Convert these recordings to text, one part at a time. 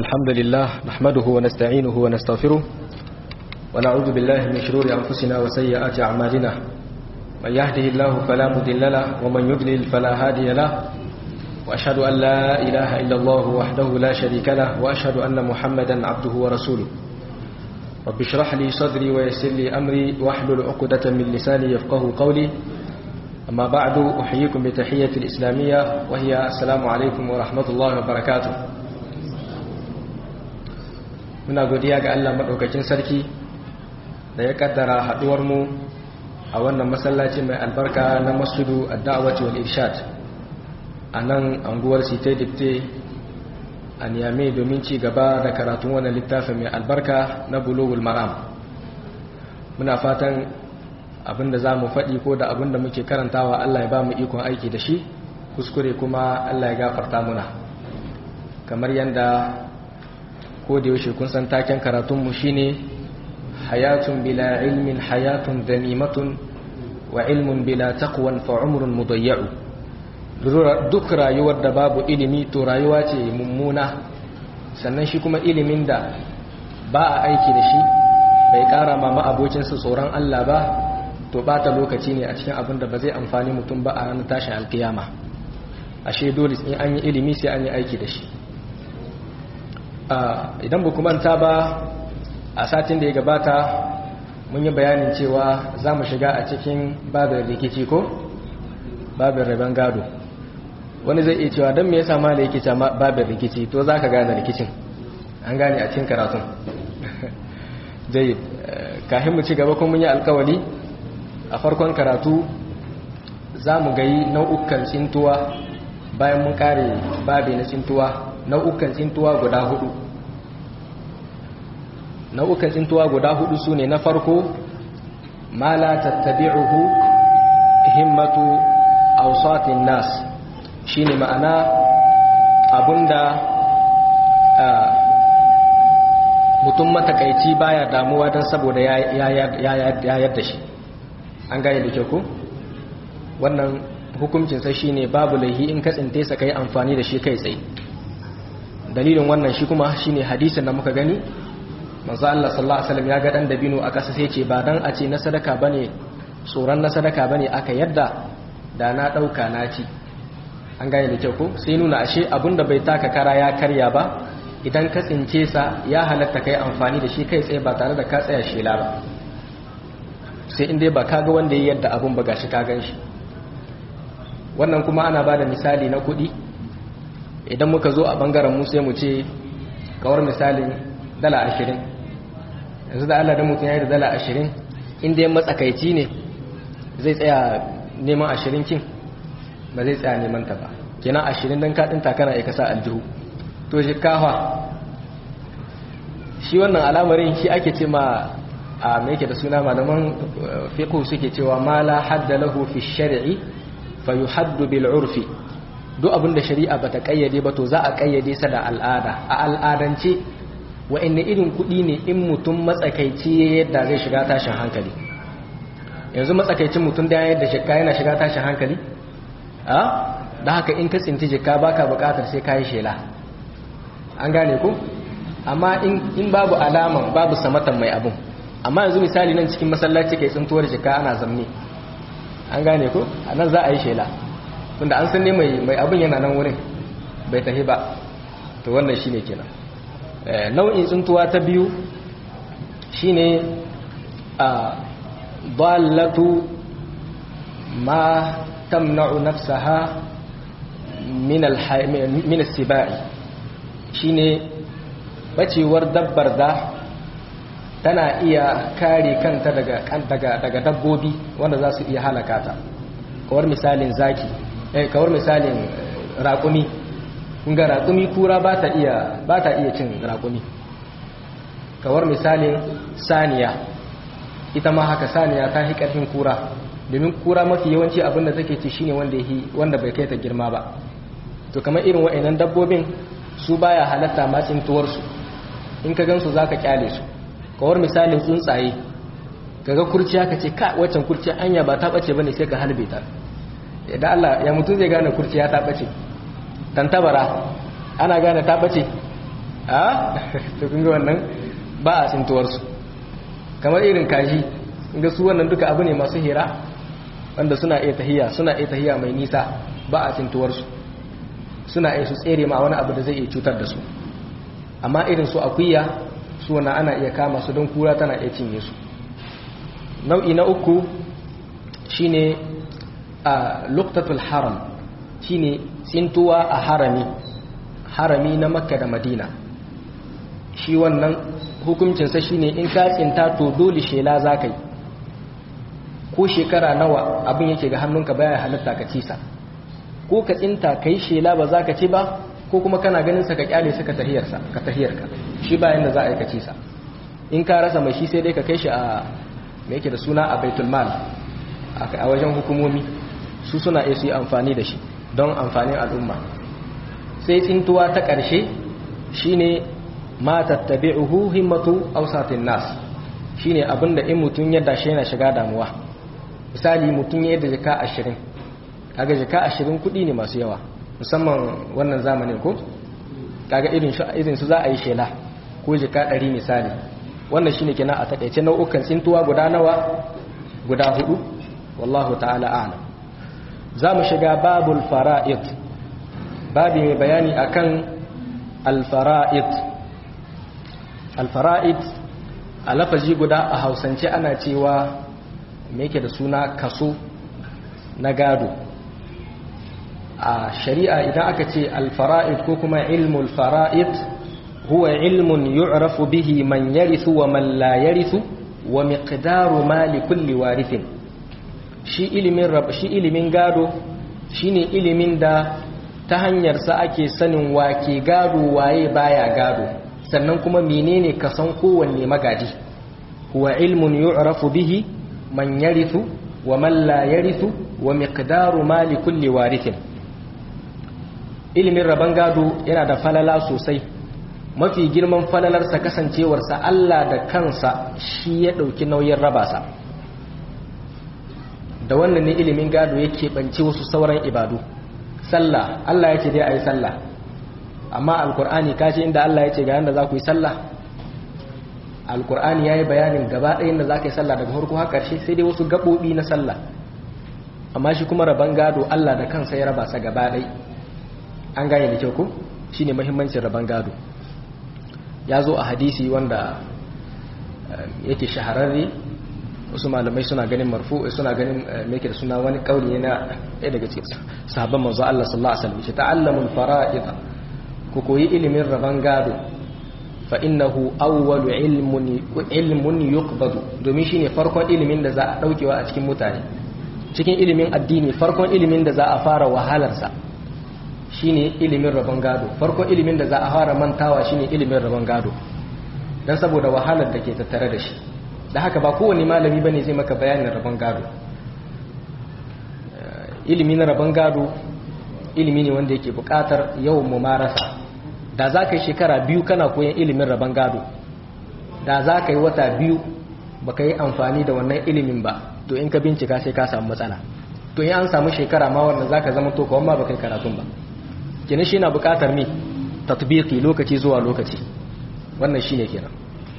الحمد لله نحمده ونستعينه ونستغفره ونعوذ بالله من شرور أنفسنا وسيئات أعمالنا من يهده الله فلا مضل له ومن يضلل فلا هادي له وأشهد أن لا إله إلا الله وحده لا شريك له وأشهد أن محمدا عبده ورسوله رب اشرح لي صدري ويسر لي أمري واحلل عقدة من لساني يفقه قولي أما بعد أحييكم بتحية الإسلامية وهي السلام عليكم ورحمة الله وبركاته muna godiya ga Allah maɗaukakin sarki da ya kaddara haɗuwarmu a wannan masallaci mai albarka na masjidu ad-da'wati wal irshad a nan anguwar site dipte a niyame domin ci gaba da karatun wannan littafin mai albarka na bulugul maram muna fatan abinda za mu faɗi ko da abinda muke karantawa Allah ya ba mu ikon aiki da shi kuskure kuma Allah ya gafarta muna kamar yadda ko da yaushe kun san taken karatunmu shine hayatun bila ilmin hayatun danimatun wa ilmun bila taqwan fa umrun mudayya'u duk rayuwar da babu ilimi to rayuwa ce mummuna sannan shi kuma ilimin da ba a aiki da shi bai kara ma ma'abocinsa tsoron Allah ba to bata lokaci ne a cikin abin da ba zai amfani mutum ba a ranar tashin alkiyama ashe dole in an yi ilimi sai an yi aiki da shi idan ba manta ba a satin da ya gabata mun yi bayanin cewa za mu shiga a cikin babin rikici ko babin rabon gado wani zai iya cewa don me yasa ma da yake cewa babin rikici to za ka gane rikicin an gane a cikin karatun zai kafin mu ci gaba kuma mun yi alkawali a farkon karatu za mu gayi nau'ukan tsintuwa bayan mun kare babi na tsintuwa nau'ukan tsintuwa guda hudu nau'ukan tsintuwa guda hudu su ne na farko ma la tattabi'uhu himmatu awsatin nas shine ma'ana abunda mutum matakaici baya damuwa don saboda ya yadda shi an gane da kyau ko wannan hukuncinsa shine babu laihi in ka tsinte sa kai amfani da shi kai tsaye dalilin wannan shi kuma shine hadisin da muka gani manzo Allah sallallahu alaihi wasallam ya ga dan dabino a kasa sai ce ba dan a ce na sadaka bane tsoron na sadaka bane aka yadda da na dauka na ci an gane da kyau ko sai nuna ashe abinda bai taka kara ya karya ba idan ka tsince sa ya halatta kai amfani da shi kai tsaye ba tare da ka tsaya shela ba sai in dai ba ka ga wanda ya yadda abun ba gashi ka gan shi wannan kuma ana bada misali na kuɗi idan muka zo a bangaren mu sai mu ce kawar misalin dala ashirin yanzu da Allah da mutum ya yi da dala ashirin inda ya matsakaici ne zai tsaya neman ashirin kin ba zai tsaya neman ta ba kenan ashirin don kaɗin takana ya kasa aljihu to shi kafa shi wannan alamarin shi ake ce ma a mai da suna malaman fiqh suke cewa ma la hadda lahu fi shar'i fa yuhaddu bil urfi duk abin da shari'a bata kayyade ba to za a kayyade sa da al'ada a al'adance wa'anne irin kuɗi ne in mutum matsakaici yadda zai shiga tashin hankali yanzu matsakaicin mutum da yadda shekka yana shiga tashin hankali a da haka in ka tsinti jikka baka bukatar sai kayi shela an gane ku amma in babu alaman babu samatan mai abun amma yanzu misali nan cikin masallaci kai tsintuwar jikka ana zamne an gane ku a nan za a yi shela tunda an san ne mai abin yana nan wurin bai tafi ba to wannan shine kenan nau'in tsuntuwa ta biyu shine a dallatu ma tamna'u nafsaha min min as-sibai shine bacewar dabbar da tana iya kare kanta daga daga daga dabbobi wanda za su iya halaka ta kawar misalin zaki eh kawar misalin raƙumi kun ga raƙumi kura ba ta iya ba ta iya cin raƙumi kawar misalin saniya ita ma haka saniya ta hi ƙarfin kura domin kura mafi yawanci abin da take ci shine wanda yi wanda bai kai ta girma ba to kamar irin wa'annan dabbobin su baya halatta ma tsintuwar su in ka gansu zaka kyale su kawar misalin tsuntsaye kaga kurciya ka ce ka waccan kurciya anya ba ta bace bane sai ka halbe ta idan Allah ya mutu zai gane kurciya ta bace tantabara ana gane ta bace a to kun ga wannan ba a tsintuwarsu kamar irin kaji ga su wannan duka abu ne masu hira wanda suna iya tahiya suna iya tahiya mai nisa ba a tsintuwarsu suna iya su tsere ma wani abu da zai iya cutar da su amma irin su akuya su wannan ana iya kama su don kura tana iya cinye su nau'i na uku shine a luktatul haram shine tsintuwa a harami harami na makka da madina shi wannan hukuncinsa shine in ka tsinta to dole shela za ka yi ko shekara nawa abin yake ga hannunka baya halitta ka cisa ko ka tsinta ka yi shela ba za ka ci ba ko kuma kana ganin sa ka kyale sa ka tahiyarsa ka tahiyarka shi bayan da za a yi ka cisa in ka rasa mai shi sai dai ka kai shi a me yake da suna a baitul mal a wajen hukumomi su suna iya su yi amfani da shi don amfanin al'umma sai tsintuwa ta ƙarshe shine ma tattabi'uhu himmatu awsatin nas shine abinda in mutun ya dashi yana shiga damuwa misali mutun ya yadda jaka 20 kaga jaka 20 kudi ne masu yawa musamman wannan zamanin ko kaga irin shi irin su za a yi shela ko jaka 100 misali wannan shine kenan a takeice nau'ukan tsintuwa guda nawa guda hudu wallahu ta'ala a'lam za mu shiga babul fara'id babi mai bayani akan al-fara'id al-fara'id a lafazi guda a hausance ana cewa me yake da suna kaso na gado a shari'a idan aka ce al-fara'id ko kuma ilmul fara'id huwa ilmun yu'rafu bihi man yarithu wa man la yarithu wa miqdaru mali kulli warithin shi ilimin shi ilimin gado shine ilimin da ta hanyarsa ake sanin wake gado waye baya gado sannan kuma menene kasan kowanne magadi huwa ilmun yu'rafu bihi man yarithu wa man la yarithu wa miqdaru mali kulli warithin ilimin raban gado yana da falala sosai mafi girman falalarsa kasancewarsa Allah da kansa shi ya ɗauki nauyin rabasa da wannan ne ilimin gado yake ɓance wasu sauran ibadu sallah Allah ya ce dai a yi sallah amma alkur'ani kashi inda Allah ya ce ga yadda za ku yi sallah alkur'ani ya yi bayanin gaba ɗayan da za ka yi sallah daga harko har ƙarshe sai dai wasu gaɓoɓi na sallah amma shi kuma raban gado Allah da kansa ya raba sa gaba ɗai an gane da kyau ko shi ne mahimmancin raban gado ya zo a hadisi wanda yake shahararre wasu malamai suna ganin marfu suna ganin meke da suna wani kauli ne na ɗaya daga cikin sahabban manzo Allah sallallahu alaihi wasallam shi ta'allamul fara'id ku koyi ilimin raban gado fa innahu awwalu ilmun ilmun yuqbadu domin shine farkon ilimin da za a daukewa a cikin mutane cikin ilimin addini farkon ilimin da za a fara wahalar sa shine ilimin rabon gado farkon ilimin da za a fara mantawa shine ilimin rabon gado dan saboda wahalar da ke tattare da shi da haka ba kowane malami bane zai maka bayanin rabon gado ilimi na rabon gado ilimi ne wanda yake bukatar yawan mumarasa da za ka yi shekara biyu kana koyan ilimin rabon gado da za ka yi wata biyu ba ka yi amfani da wannan ilimin ba to in ka bincika sai ka samu matsala to in an samu shekara ma wannan za ka zama to kawai ma ba ka yi karatun ba kenan shi na bukatar ne tatbiki lokaci zuwa lokaci wannan shi ne kenan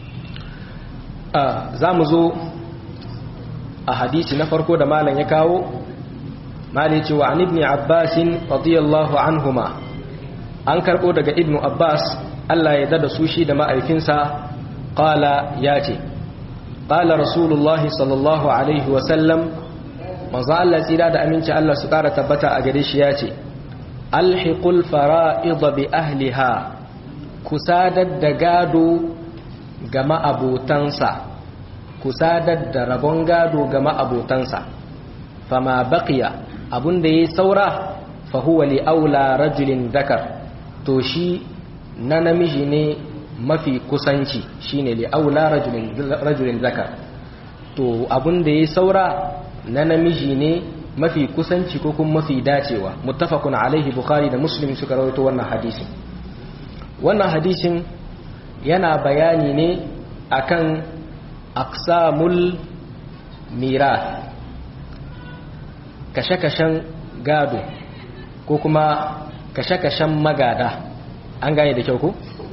za mu zo a hadisi na farko da malam ya kawo mali cewa an ibni abbasin radiyallahu anhuma an karɓo daga ibnu abbas allah ya dada su shi da ma'aifinsa ƙala ya ce ƙala rasulullahi sallallahu alaihi wasallam maza allah tsira da aminci allah su ƙara tabbata a gare shi ya ce alhiqul fara'id bi ahliha kusadar da gado ga ma'abotansa kusadar da rabon gado ga ma'abotansa fama baqiya abunda yayi saura fa huwa li aula rajulin dakar to shi na namiji ne mafi kusanci shine li aula rajulin rajulin zakar to abunda yayi saura na namiji ne mafi kusanci ko kuma mafi dacewa muttafaqun alaihi bukhari da muslim suka rawaito wannan hadisin wannan hadisin yana bayani ne akan aqsamul mirath kashe-kashen gado ko kuma kashe-kashen magada an gane da kyau ku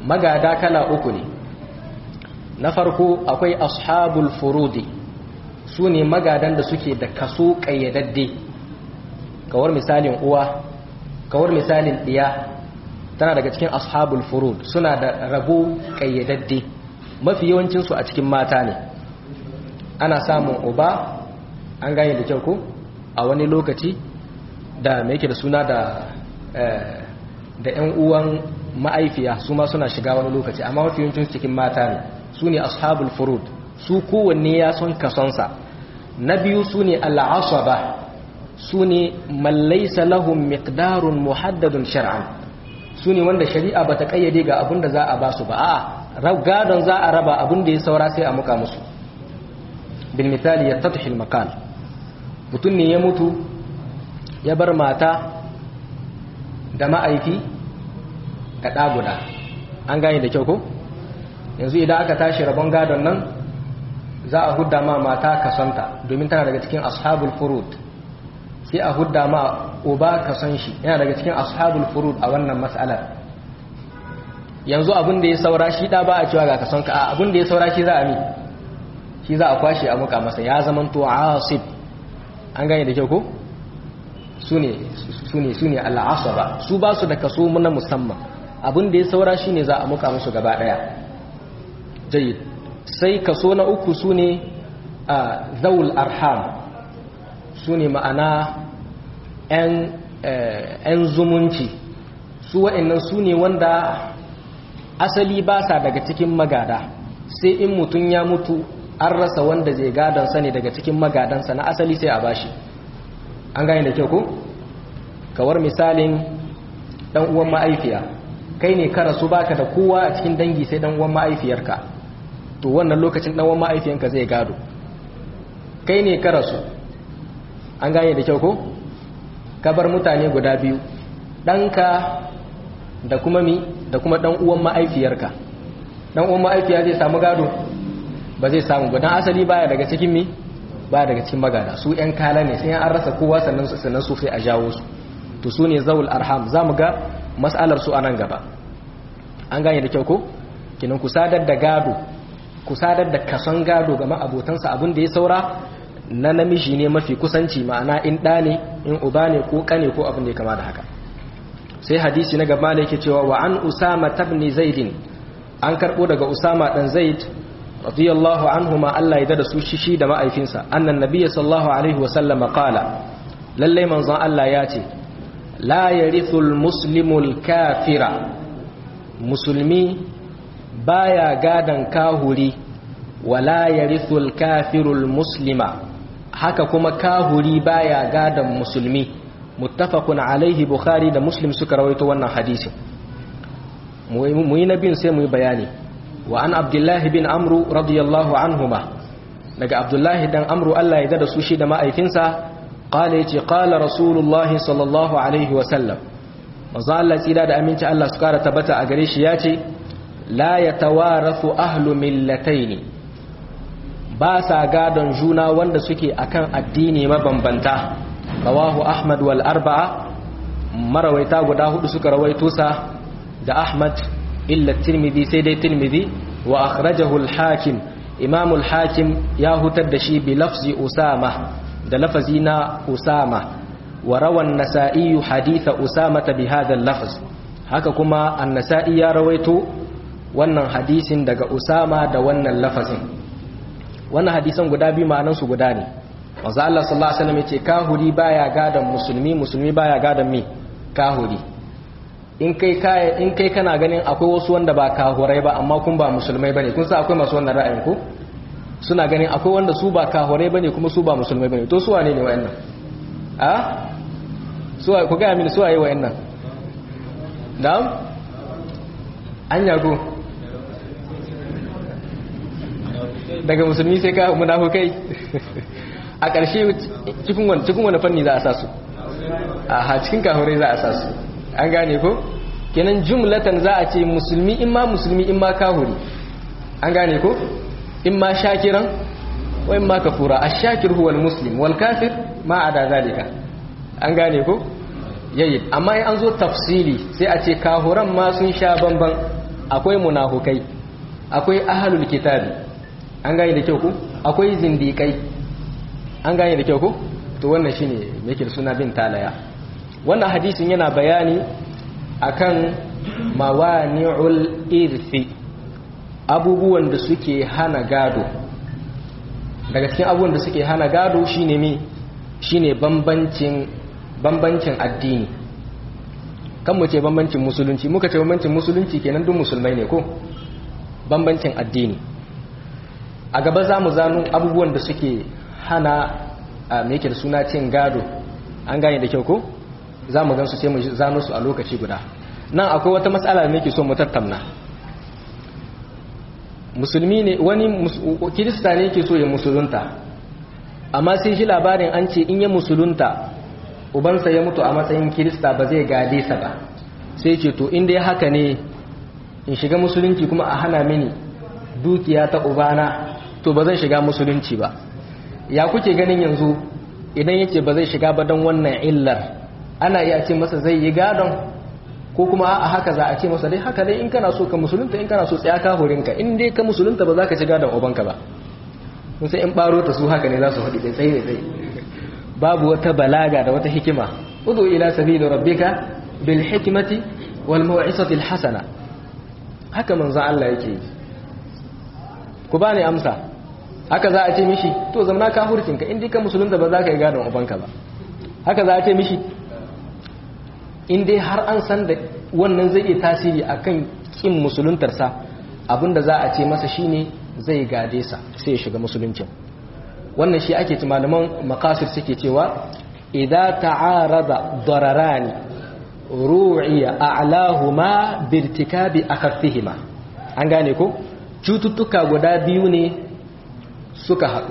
magada kala uku ne na farko akwai ashabul furudi su ne magadan da suke da kaso ƙayyadadde kawar misalin uwa kawar misalin ɗiya tana daga cikin ashabul furud suna da rabo ƙayyadadde mafi yawancinsu a cikin mata ne ana samun uba an gane da kyau ko a wani lokaci da mai yake da suna da da 'yan uwan ma'aifiya su ma suna shiga wani lokaci amma mafi yawancinsu cikin mata ne su ne ashabul furud su kowanne ya son kasonsa na biyu su ne al'asaba su ne mallaisa lahum miqdarun muhaddadun shar'an su ne wanda shari'a bata kayyade ga abin da za a ba su ba a gadon za a raba abin da ya saura sai a muka musu bil misali ya tatahil makal mutum ne ya mutu ya bar mata da ma'aifi da ɗa guda an gane da kyau ko yanzu idan aka tashi rabon gadon nan za a hudda ma mata kasonta domin tana daga cikin ashabul furud sai a hudda ma uba kason shi yana daga cikin ashabul furud a wannan mas'alar yanzu abin da ya saura shi da ba a cewa ga kasonka a abin da ya saura shi za a mi shi za a kwashe a muka masa ya zamanto asib an gane da kyau ko su ne su ne su ne al'asaba su ba su da kaso na musamman abin da ya saura shi ne za a muka musu gaba daya jayyid sai kaso na uku su ne a zaul arham su ne ma'ana 'yan zumunci su wa'annan su ne wanda asali ba sa daga cikin magada sai in mutum ya mutu an rasa wanda zai gadansa ne daga cikin magadansa na asali sai a bashi an gane da kyau ko kawar misalin dan uwan ma'aifiya kai ne ka rasu baka da kowa a cikin dangi sai dan uwan ma'aifiyarka to wannan lokacin dan uwan ma'aifiyanka zai gado kai ne ka rasu an gane da kyau ko ka bar mutane guda biyu ɗanka da kuma mi da kuma ɗan uwan ma'aifiyarka ɗan uwan ma'aifiya zai samu gado ba zai samu ba don asali baya daga cikin mi baya daga cikin magada su ‘yan kala ne sai an rasa kowa sannan sannan su sai a jawo su to su ne zaul arham za mu ga mas'alar su a nan gaba an gane da kyau ko kinan ku sadar da gado ku sadar da kason gado ga ma'abotansa abin da ya saura na namiji ne mafi kusanci ma'ana in ɗa ne in uba ne ko ƙane ko abin da ya kama da haka sai hadisi na gaba da yake cewa wa an usama tabni zaidin an karɓo daga usama ɗan zaid radiyallahu anhu ma Allah ya da su shishi da ma'aifinsa annan nabiyyi sallallahu alaihi wa sallama qala lalle manzon Allah ya ce la yarithul muslimul kafira musulmi baya gadan kahuri wala yarithul kafirul muslima haka kuma kahuri baya gadan musulmi muttafaqun alaihi bukhari da muslim suka rawaito wannan hadisin mu yi nabin sai mu yi bayani wa an abdullahi bin amru radiyallahu anhuma daga abdullahi dan amru Allah ya da su shi da ma'aikinsa qala yace qala rasulullahi sallallahu alaihi wa sallam manzo Allah tsira da aminci Allah su kara tabbata a gare shi yace la yatawarathu ahlu millataini ba sa gadon juna wanda suke akan addini mabambanta rawahu ahmad wal arba'a marawaita guda hudu suka rawaito sa da ahmad illa tirmidhi sai dai tirmidhi wa akhrajahu al hakim imam al hakim ya hutar da shi bi lafzi usama da lafazi na usama wa rawa an-nasa'i haditha usama bi hadha al lafz haka kuma an-nasa'i ya rawaito wannan hadisin daga usama da wannan lafazin wannan hadisan guda biyu ma'anansu guda ne wanzu Allah sallallahu Alaihi wasallam ya ce kahuri baya gadon musulmi musulmi baya gadon mi kahuri in kai in kai kana ganin akwai wasu wanda ba kahurai ba amma kun ba musulmai bane kun sa akwai masu wannan ra'ayin ko suna ganin akwai wanda su ba kahurai bane kuma su ba musulmai bane to su wane ne wayannan a su ku ga mini su waye wayannan na'am an yago daga musulmi sai ka munafukai a ƙarshe cikin wani fanni za a sa su a cikin kahurai za a sa su an gane ko kenan jumlatan za a ce musulmi in ma musulmi in ma kahuri an gane ko in ma shakiran wa in ma kafura a shakir huwa muslim wal kafir ma a da zalika an gane ko yayi amma in an zo tafsili sai a ce kahuran ma sun sha bamban akwai munafukai akwai ahlul kitabi an gane da kyau ku akwai zindikai an gane da kyau ku to wannan shine yake da suna bin talaya wannan hadisin yana bayani akan mawani'ul irthi abubuwan da suke hana gado daga cikin abubuwan da suke hana gado shine mi shine bambancin bambancin addini kan mu ce bambancin musulunci muka ce bambancin musulunci kenan duk musulmai ne ko bambancin addini a gaba za mu zanu abubuwan da suke hana a meke da suna cin gado an gane da kyau ko za mu gansu sai mu zano su a lokaci guda nan akwai wata matsala da nake so mu tattauna musulmi ne wani kirista ne yake so ya musulunta amma sai shi labarin an ce in ya musulunta ubansa ya mutu a matsayin kirista ba zai gade sa ba sai ce to inda ya haka ne in shiga musulunci kuma a hana mini dukiya ta ubana to ba zan shiga musulunci ba ya kuke ganin yanzu idan yake ba zai shiga ba don wannan illar ana iya ce masa zai yi gadon ko kuma a haka za a ce masa dai haka dai in kana so ka musulunta in kana so tsaya ka horinka in dai ka musulunta ba za ka ci gadon ubanka ba sun sai in baro ta su haka ne za su haɗi da tsaye da tsaye babu wata balaga da wata hikima udu ila sabili rabbika bil hikmati wal mau'izati al hasana haka manzo Allah yake yi ku bani amsa haka za a ce mishi to zamna ka hurkinka in dai ka musulunta ba za ka yi gadon ubanka ba haka za a ce mishi in dai har an san da wannan zai iya tasiri akan kin musuluntarsa abinda za a ce masa shine zai gade sa sai ya shiga musuluncin wannan shi ake ci malaman makasir suke cewa idza ta'arada dararani ru'iya a'lahuma birtikabi akhaffihima an gane ko cututtuka guda biyu ne suka haɗu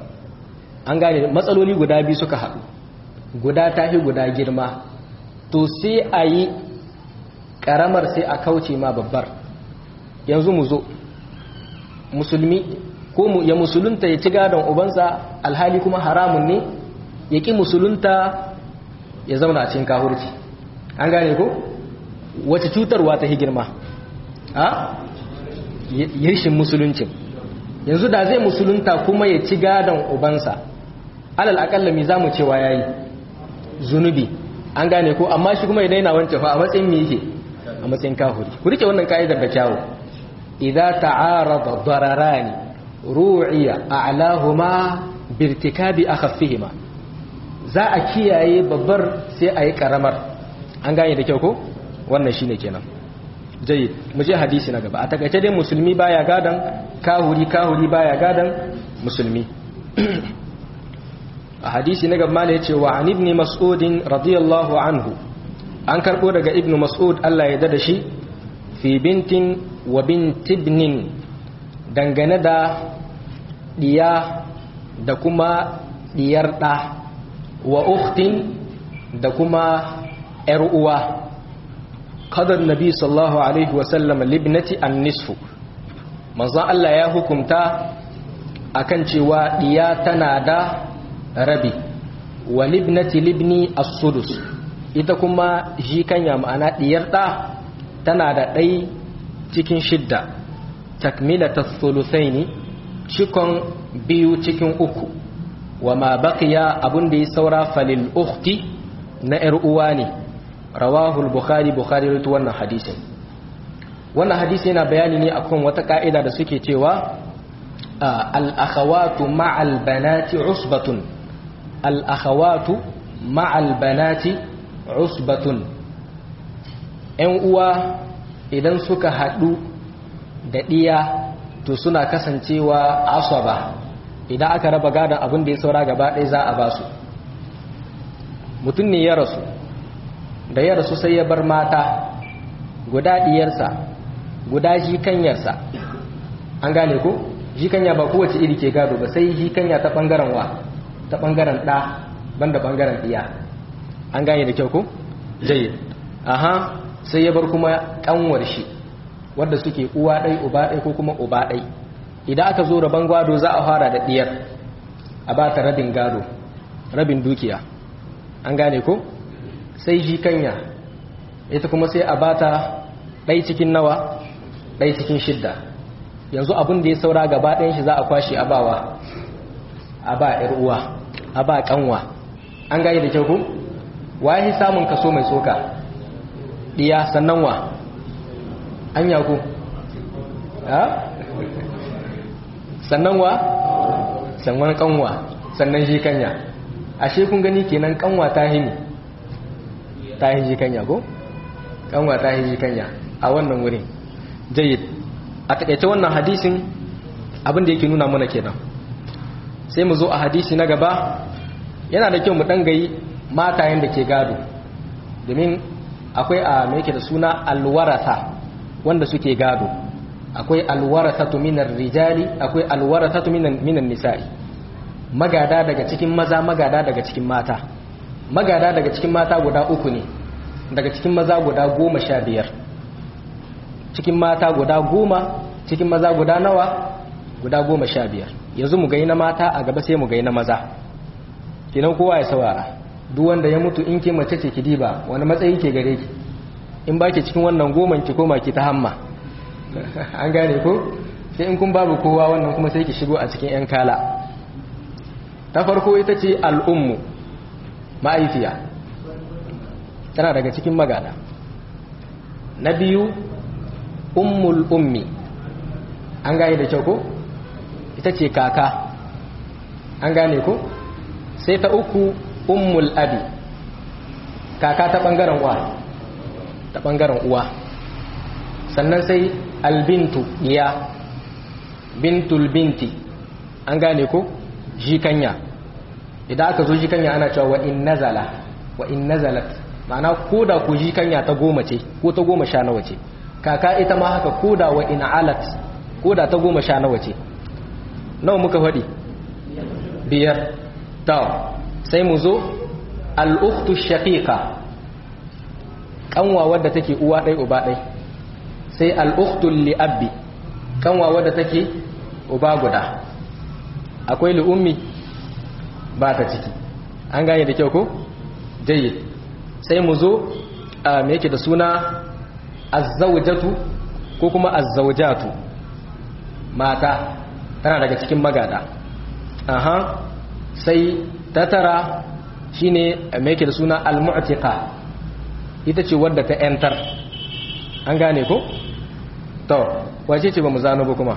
an gane matsaloli guda biyu suka haɗu guda tahi guda girma to sai a yi ƙaramar sai a kauce ma babbar yanzu mu zo musulmi ko ya musulunta ya ci gadon ubansa alhali kuma haramun ne ya ƙi musulunta ya zauna a cikin kahurci an gane ko wace cutarwa ta girma a yirshin musuluncin yanzu da zai musulunta kuma ya ci gadon ubansa alal akalla mi zamu cewa yayi zunubi an gane ko amma shi kuma idan yana wancan fa a matsayin me yake a matsayin kahuri ku rike wannan kaidar da kyawu idza ta'arada dararani ru'iya a'lahuma birtikabi akhaffihima za a kiyaye babbar sai a yi karamar an gane da kyau ko wannan shine kenan jayyid mu je hadisi na gaba a takaice dai musulmi baya gadan kahuri kahuri baya gadan musulmi a hadisi na gaba ya ce wa an ibn mas'ud radiyallahu anhu an karbo daga ibn mas'ud Allah ya dada shi fi bintin wa bintibnin dangane da diya da kuma diyar da wa ukhtin da kuma yar uwa qadar nabi sallallahu alaihi wa sallam libnati an-nisfu manzon Allah ya hukunta akan cewa diya tana da rabi wa libnati libni as-sudus ita kuma jikanya ma'ana diyar da tana da ɗai cikin shidda takmilata thuluthaini cikon biyu cikin uku wa ma baqiya abun da ya saura falil ukhti na yar uwa ne rawahu al-bukhari bukhari rawaito wannan hadisin wannan hadisi yana bayani ne akan wata ka'ida da suke cewa al-akhawatu ma'al banati usbatun al-akhawatu ma'al banati usbatun ‘yan uwa idan suka haɗu da ɗiya to suna kasancewa asaba idan aka raba gadon abin da ya saura gaba ɗaya za a ba su mutum ne ya rasu da ya rasu sai ya bar mata guda ɗiyarsa guda jikanyarsa an gane ko jikanya ba kowace iri ke gado ba sai jikanya ta ɓangaren wa ta ɓangaren ɗa banda ɓangaren ɗiya an gane da kyau ko? jayi aha sai ya bar kuma kanwar shi wadda suke uwa ɗai uba ɗai ko kuma uba ɗai idan aka zo rabon gado za a fara da ɗiyar a ba ta rabin gado rabin dukiya an gane ko sai shi kanya ita kuma sai a ba ta ɗai cikin nawa ɗaya cikin shidda yanzu abin da ya saura gaba ɗayan shi za a kwashe a bawa a ba ‘yar uwa a ba ƙanwa an gane da kyau ku waye samun kaso mai tsoka ɗiya sannan wa an yaku sannan wa sannan ƙanwa sannan shi kanya ashe kun gani kenan ƙanwa ta hini ta hin shi kanya ko ƙanwa ta hin shi kanya a wannan wurin jayyid a taƙaice wannan hadisin abin da yake nuna mana kenan sai mu zo a hadisi na gaba yana da kyau mu dangayi matayen da ke gado domin akwai a mai yake da suna alwarata wanda suke gado akwai alwaratatu minar rijali akwai alwaratatu minan minan nisa'i magada daga cikin maza magada daga cikin mata magada daga cikin mata guda uku ne daga cikin maza guda goma sha biyar cikin mata guda goma cikin maza guda nawa guda goma sha biyar yanzu mu gai na mata a gaba sai mu gai na maza kinan kowa ya saurara duk wanda ya mutu in ke mace ce ki diba wani matsayi ke gare ki in ba ki cikin wannan goman ki koma ki ta hamma an gane ko sai in kun babu kowa wannan kuma sai ki shigo a cikin yan kala ta farko ita ce al'ummu ma'aifiya tana daga cikin magana na biyu ummul ummi an gane da kyau ko ita ce kaka an gane ko sai ta uku ummul abi kaka ta bangaren uwa ta bangaren uwa sannan sai albintu iya bintul binti an gane ko jikanya idan aka zo jikanya ana cewa wa in nazala wa in nazalat ma'ana koda ku jikanya ta goma ce ko ta goma sha nawa ce kaka ita ma haka koda wa in alat koda ta goma sha nawa ce nawa muka faɗi biyar ta sai mu zo al'uktu shaqiqa kanwa wadda take uwa ɗai uba ɗai sai al'uktu li'abbi kanwa wadda take uba guda akwai li'ummi ba ta ciki an gane da kyau ko jayyid sai mu zo a me yake da suna azzawjatu ko kuma azzawjatu mata tana daga cikin magada aha sai ta tara shine me yake da suna almu'tiqa ita ce wadda ta enter an gane ko to wace ce ba mu zano ba kuma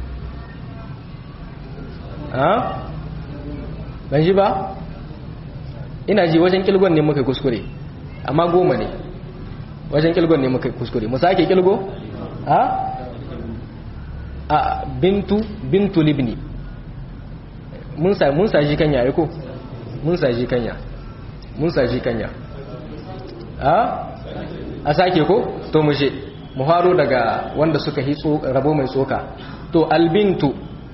ha ban ji ba ina ji wajen kilgon ne muka kuskure amma goma ne wajen kilgon ne muka kuskure mu sake kilgo ha a bintu bintu libni mun sa mun sa kanya ai ko mun sa kanya mun sa kanya a a sake ko to mu je mu faro daga wanda suka hitso rabo mai tsoka to albintu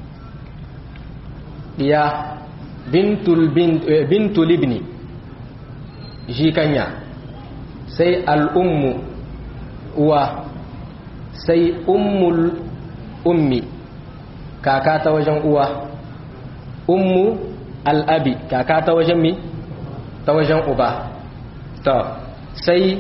diya bintul bintul ibni jikanya sai al'ummu uwa sai ummul ummi kaka ta wajen uwa ummu al'abi kaka ta wajen mi ta wajen uba ta sai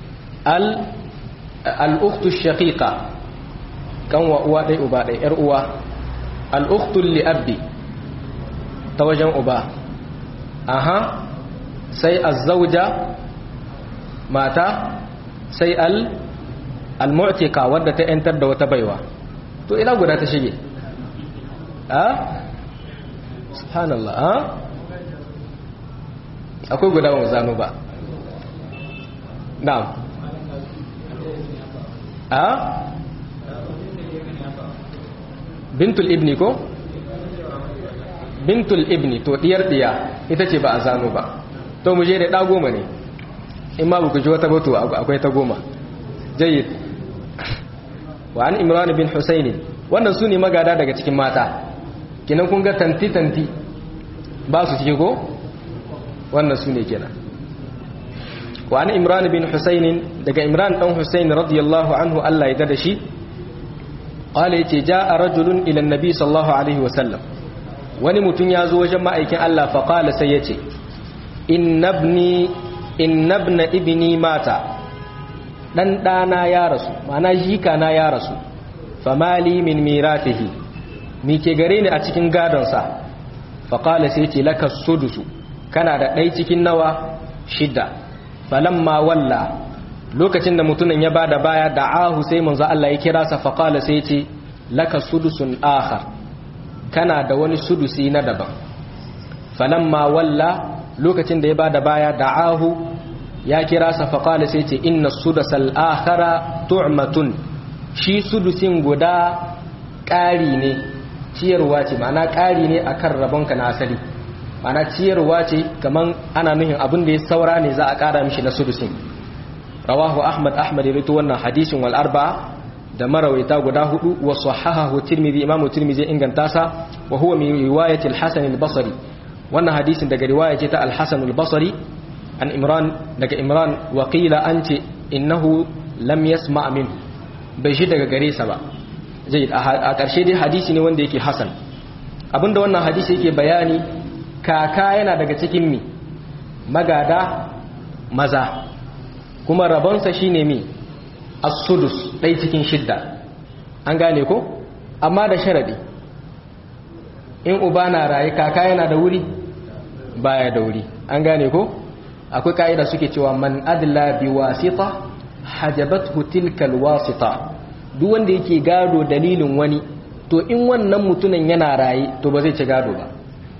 al'uktu shaqiqa kanwa uwa ɗai uba ɗai ‘yar uwa al'uktu li'abbi ta wajen uba aha sai azzauja mata sai al al-mu'tika wadda ta yantar da wata baiwa to ina guda ta shige a subhanallah a akwai guda ba zano ba na'am a bintul ibni ko bintul ibni to diyar diya ita ce ba a zano ba to mu je da ɗa goma ne in ma ku ji wata bato akwai ta goma jayyid wa an imran bin husayn wannan su ne magada daga cikin mata kinan kun ga tanti tanti ba su cike ko wannan su ne kenan wa an imran bin husayn daga imran dan husayn radiyallahu anhu Allah ya dada shi qala yace jaa rajulun ila annabi sallallahu alaihi wa sallam wani mutum ya zo wajen ma'aikin Allah fa qala sai yace innabni innabna ibni mata dan dana ya rasu ma'ana jika na ya rasu famali min miratihi mi ke gare ni a cikin gadonsa faƙala sai ce laka sudusu kana da ɗai cikin nawa shidda falamma walla lokacin da mutumin ya bada baya da ahu sai manzo Allah ya kira sa faƙala sai ce laka sudusun akhar kana da wani sudusi na daban falamma walla lokacin da ya bada baya da ahu ya kira sa faƙala sai ce inna sudasal akhara tu'matun shi sudusin guda ƙari ne ciyarwa ce ma'ana ƙari ne akan rabonka na asali ma'ana ciyarwa ce kaman ana nuhin abin da ya saura ne za a ƙara mishi na sudusin rawahu ahmad ahmad ya rito wannan hadisin wal arba'a da marawaita guda hudu wa sahahahu tirmidhi imamu tirmidhi inganta sa wa huwa min riwayati al-hasan al-basri wannan hadisin daga riwaya ce ta al-hasan al-basri an imran daga imran wa qila anti innahu lam yasma' min bai shi daga gare sa ba zai a ƙarshe dai hadisi ne wanda yake hasan abinda wannan hadisi yake bayani kaka yana daga cikin mi magada maza kuma rabonsa shine mi as-sudus ɗai cikin shidda an gane ko amma da sharadi in uba na raye kaka yana da wuri baya da wuri an gane ko akwai ka'ida suke cewa man adla bi wasita hajabathu tilka alwasita duk wanda yake gado dalilin wani to in wannan mutumin yana raye to ba zai ci gado ba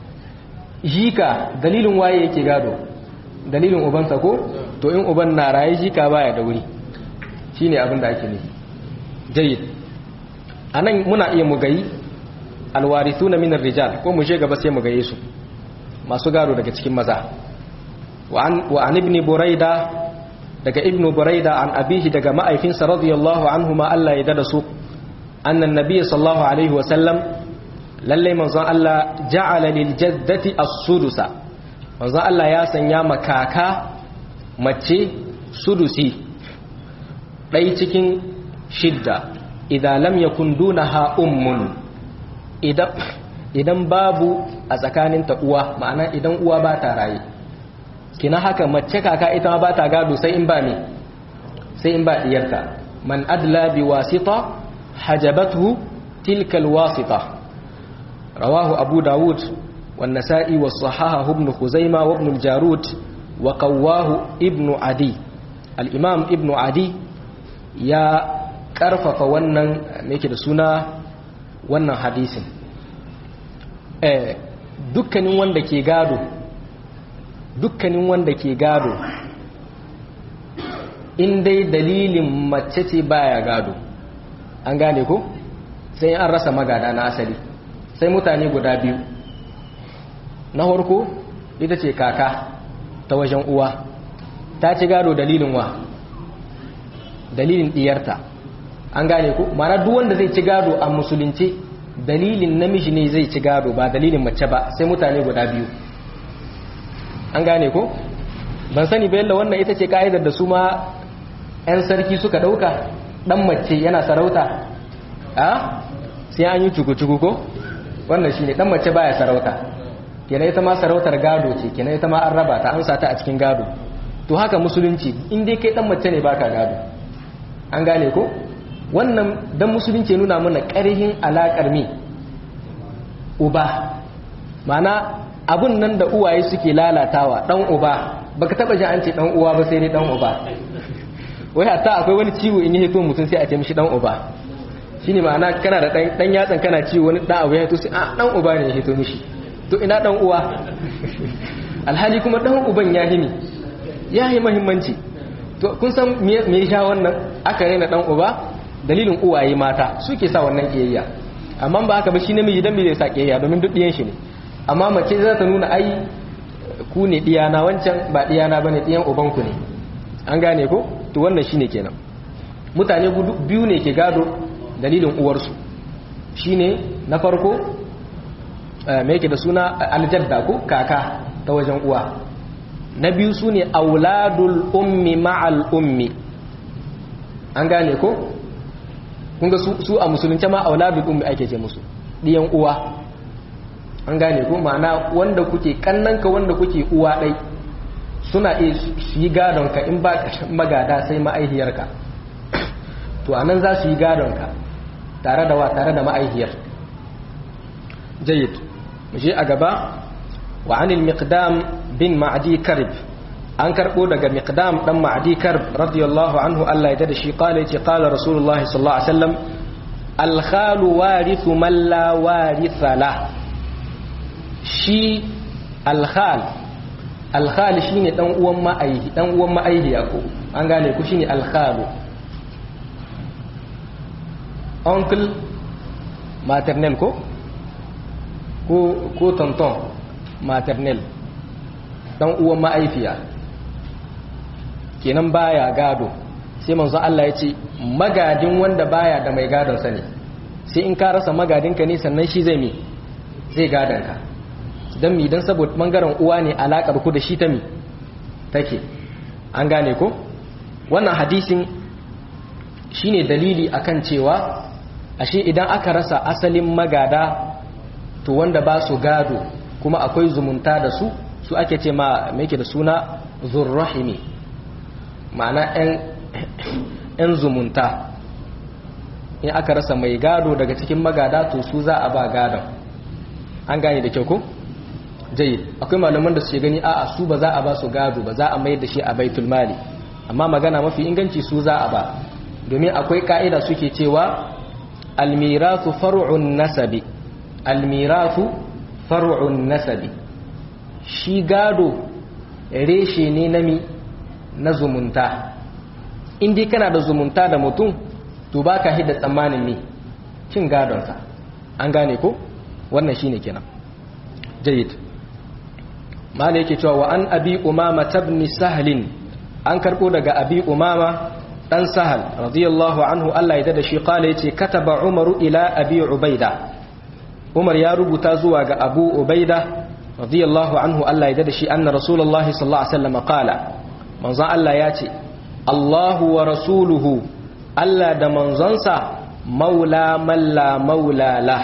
jika dalilin waye yake gado dalilin ubansa ko to in uban na raye jika baya da wuri shine abin da ake nufi jayyid anan muna iya mu gayi alwarithuna min rijal ko mu je gaba sai mu gaye su masu gado daga cikin maza wa an ibn buraida daga ibn buraida an abihi daga ma'aifinsa radiyallahu anhu ma Allah ya dada su annan nabiy sallallahu alaihi wa sallam lalle manzon Allah ja'ala lil jaddati as-sudusa manzon Allah ya sanya makaka mace sudusi dai cikin shidda idan lam yakun dunaha ummun idan idan babu a tsakaninta uwa ma'ana idan uwa ba ta raye kina haka mace kaka ita ma ba ta gado sai in ba ne sai in ba diyarta man adla bi wasita hajabathu tilka alwasita rawahu abu daud wan nasa'i was sahaha ibn khuzaimah wa ibn al-jarud wa qawahu ibn adi al-imam ibn adi ya karfafa wannan me yake da suna wannan hadisin eh dukkanin wanda ke gado dukkanin wanda ke gado in dai dalilin mace ce baya gado an gane ko sai an rasa magada na asali sai mutane guda biyu na harko ita ce kaka ta wajen uwa ta ci gado dalilin wa dalilin diyarta an gane ko mana duk wanda zai ci gado a musulunci dalilin namiji ne zai ci gado ba dalilin mace ba sai mutane guda biyu an gane ko ban sani ba yalla wannan ita ce ka'idar da su ma 'yan sarki suka ɗauka ɗan mace yana sarauta a sai an yi cuku-cuku ko wannan shi ne ɗan mace baya sarauta kenan ita ma sarautar gado ce kenan ita ma an raba ta an sata a cikin gado to haka musulunci in dai kai ɗan mace ne baka gado an gane ko wannan dan musulunci nuna mana ƙarhin alaƙar me uba mana abun nan da uwaye suke lalatawa dan uba baka taba ji an ce dan uwa ba sai dai dan uba wai hatta akwai wani ciwo in yi hito mutum sai a ce mishi dan uba shine ma'ana kana da dan dan yatsan kana ciwo wani dan abu ya hito sai a dan uba ne ya hito mishi to ina dan uwa alhali kuma dan uban ya himi ya yi muhimmanci to kun san me me ya wannan aka raina dan uba dalilin uwaye mata suke sa wannan kiyayya amma ba haka ba shi namiji dan me zai sa kiyayya domin duk diyan shi ne amma mace za ta nuna ai ku ne diyana wancan ba diyana bane diyan ubanku ne an gane ko to wannan shine kenan mutane biyu ne ke gado dalilin uwarsu shine na farko me yake da suna aljadda ko kaka ta wajen uwa na biyu sune auladul ummi ma'al ummi an gane ko kun ga su a musulunce ma auladul ummi ake ce musu diyan uwa an gane ko ma'ana wanda kuke kannanka wanda kuke uwa ɗai suna iya su yi gadonka in ba magada sai ma'aihiyarka to anan za su yi gadonka tare da wa tare da ma'aihiyar jayyid muje a gaba wa anil miqdam bin ma'adi karib an karbo daga miqdam dan ma'adi karib radiyallahu anhu Allah ya da shi qala yace qala rasulullahi sallallahu alaihi wasallam al khalu warithu man la waritha la shi al khal al khal shine dan uwan ma'aihi dan uwan ma'aihiya ko an gane ku shine al khalu uncle maternel ko ko tonton maternel dan uwan ma'aifiya kenan baya gado sai manzo Allah ya ce magadin wanda baya da mai gadon sa ne sai in ka rasa magadinka ne sannan shi zai mi zai gadon ka dan mi dan saboda bangaren uwa ne alakar ku da shi ta mi take an gane ko wannan hadisin shine dalili akan cewa ashe idan aka rasa asalin magada to wanda ba su gado kuma akwai zumunta da su su ake ce ma mai da suna zurrahimi ma'ana 'yan zumunta in aka rasa mai gado daga cikin magada to su za a ba gadon an gane da kyau ko? jayi akwai malaman da suke gani a'a su ba za a ba su gado ba za a mai da shi a baitul mali amma magana mafi inganci su za a ba domin akwai ka'ida suke cewa almiratu far'un nasabi almiratu far'un nasabi shi gado reshe ne na mi na zumunta indai kana da zumunta da mutum to baka hidda tsammanin mi cin gadonsa an gane ko wannan shine kenan jayyid mala yake cewa wa an abi umama tabni sahlin an karbo daga abi umama dan sahal radiyallahu anhu Allah ya dada shi kala yace kataba umaru ila abi ubaida umar ya rubuta zuwa ga abu ubaida radiyallahu anhu Allah ya dada shi anna rasulullahi sallallahu alaihi wasallam qala manzon Allah ya ce Allahu wa rasuluhu Allah da manzonsa maula malla maula la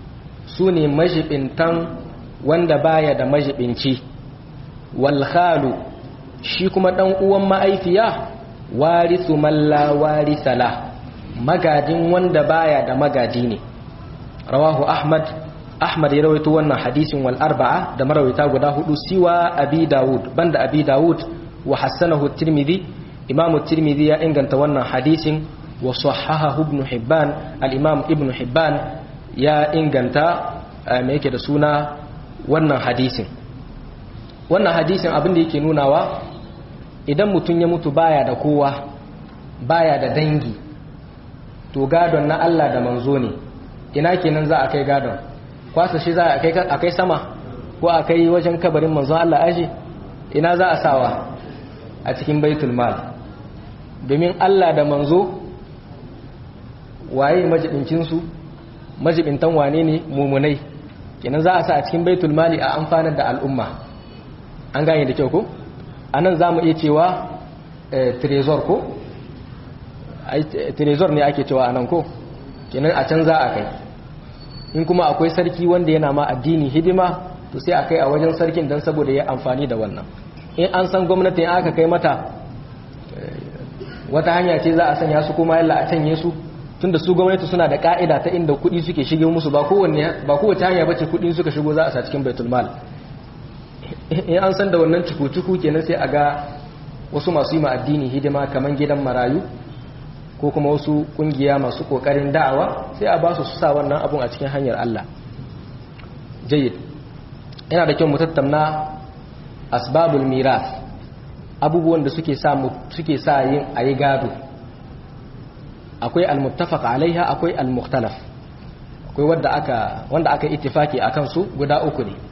su ne majibintan wanda baya da majibinci wal khalu shi kuma dan uwan ma'aifiya warisu malla warisa la magadin wanda baya da magadi ne rawahu ahmad ahmad ya rawaito wannan hadisin wal arba'a da marawaita guda hudu siwa abi dawud banda abi dawud wa hassanahu tirmidhi imamu tirmidhi ya inganta wannan hadisin wa sahahahu ibn hibban al-imam ibn hibban ya inganta me yake da suna wannan hadisin wannan hadisin abin da yake nunawa idan mutum ya mutu baya da kowa baya da dangi to gadon na Allah da manzo ne ina kenan za a kai gadon kwasa shi za a kai sama ko a kai wajen kabarin manzo Allah aji ina za a sawa a cikin baitul mal domin Allah da manzo waye majibincinsu majibintan wane ne mumunai kenan za a sa a cikin baitul mali a amfanar da al'umma an gane da kyau ko a nan za mu iya cewa trezor ko trezor ne ake cewa a nan ko kenan a can za a kai in kuma akwai sarki wanda yana ma addini hidima to sai a kai a wajen sarkin don saboda ya amfani da wannan in an san gwamnati aka kai mata wata hanya ce za a sanya su kuma yalla a canye su tunda su gwamnati suna da ka'ida ta inda kuɗi suke shige musu ba kowanne ba kowace hanya bace kuɗi suka shigo za a sa cikin baitul mal in an san da wannan cuku-cuku kenan sai a ga wasu masu yi ma addini hidima kamar gidan marayu ko kuma wasu kungiya masu kokarin da'awa sai a ba su su sa wannan abun a cikin hanyar Allah jayyid yana da kyau mu tattauna asbabul miras abubuwan da suke sa suke sa yin ayi gado akwai al-muttafaq alaiha akwai al-mukhtalaf akwai wanda aka wanda aka ittifaki akan su guda uku ne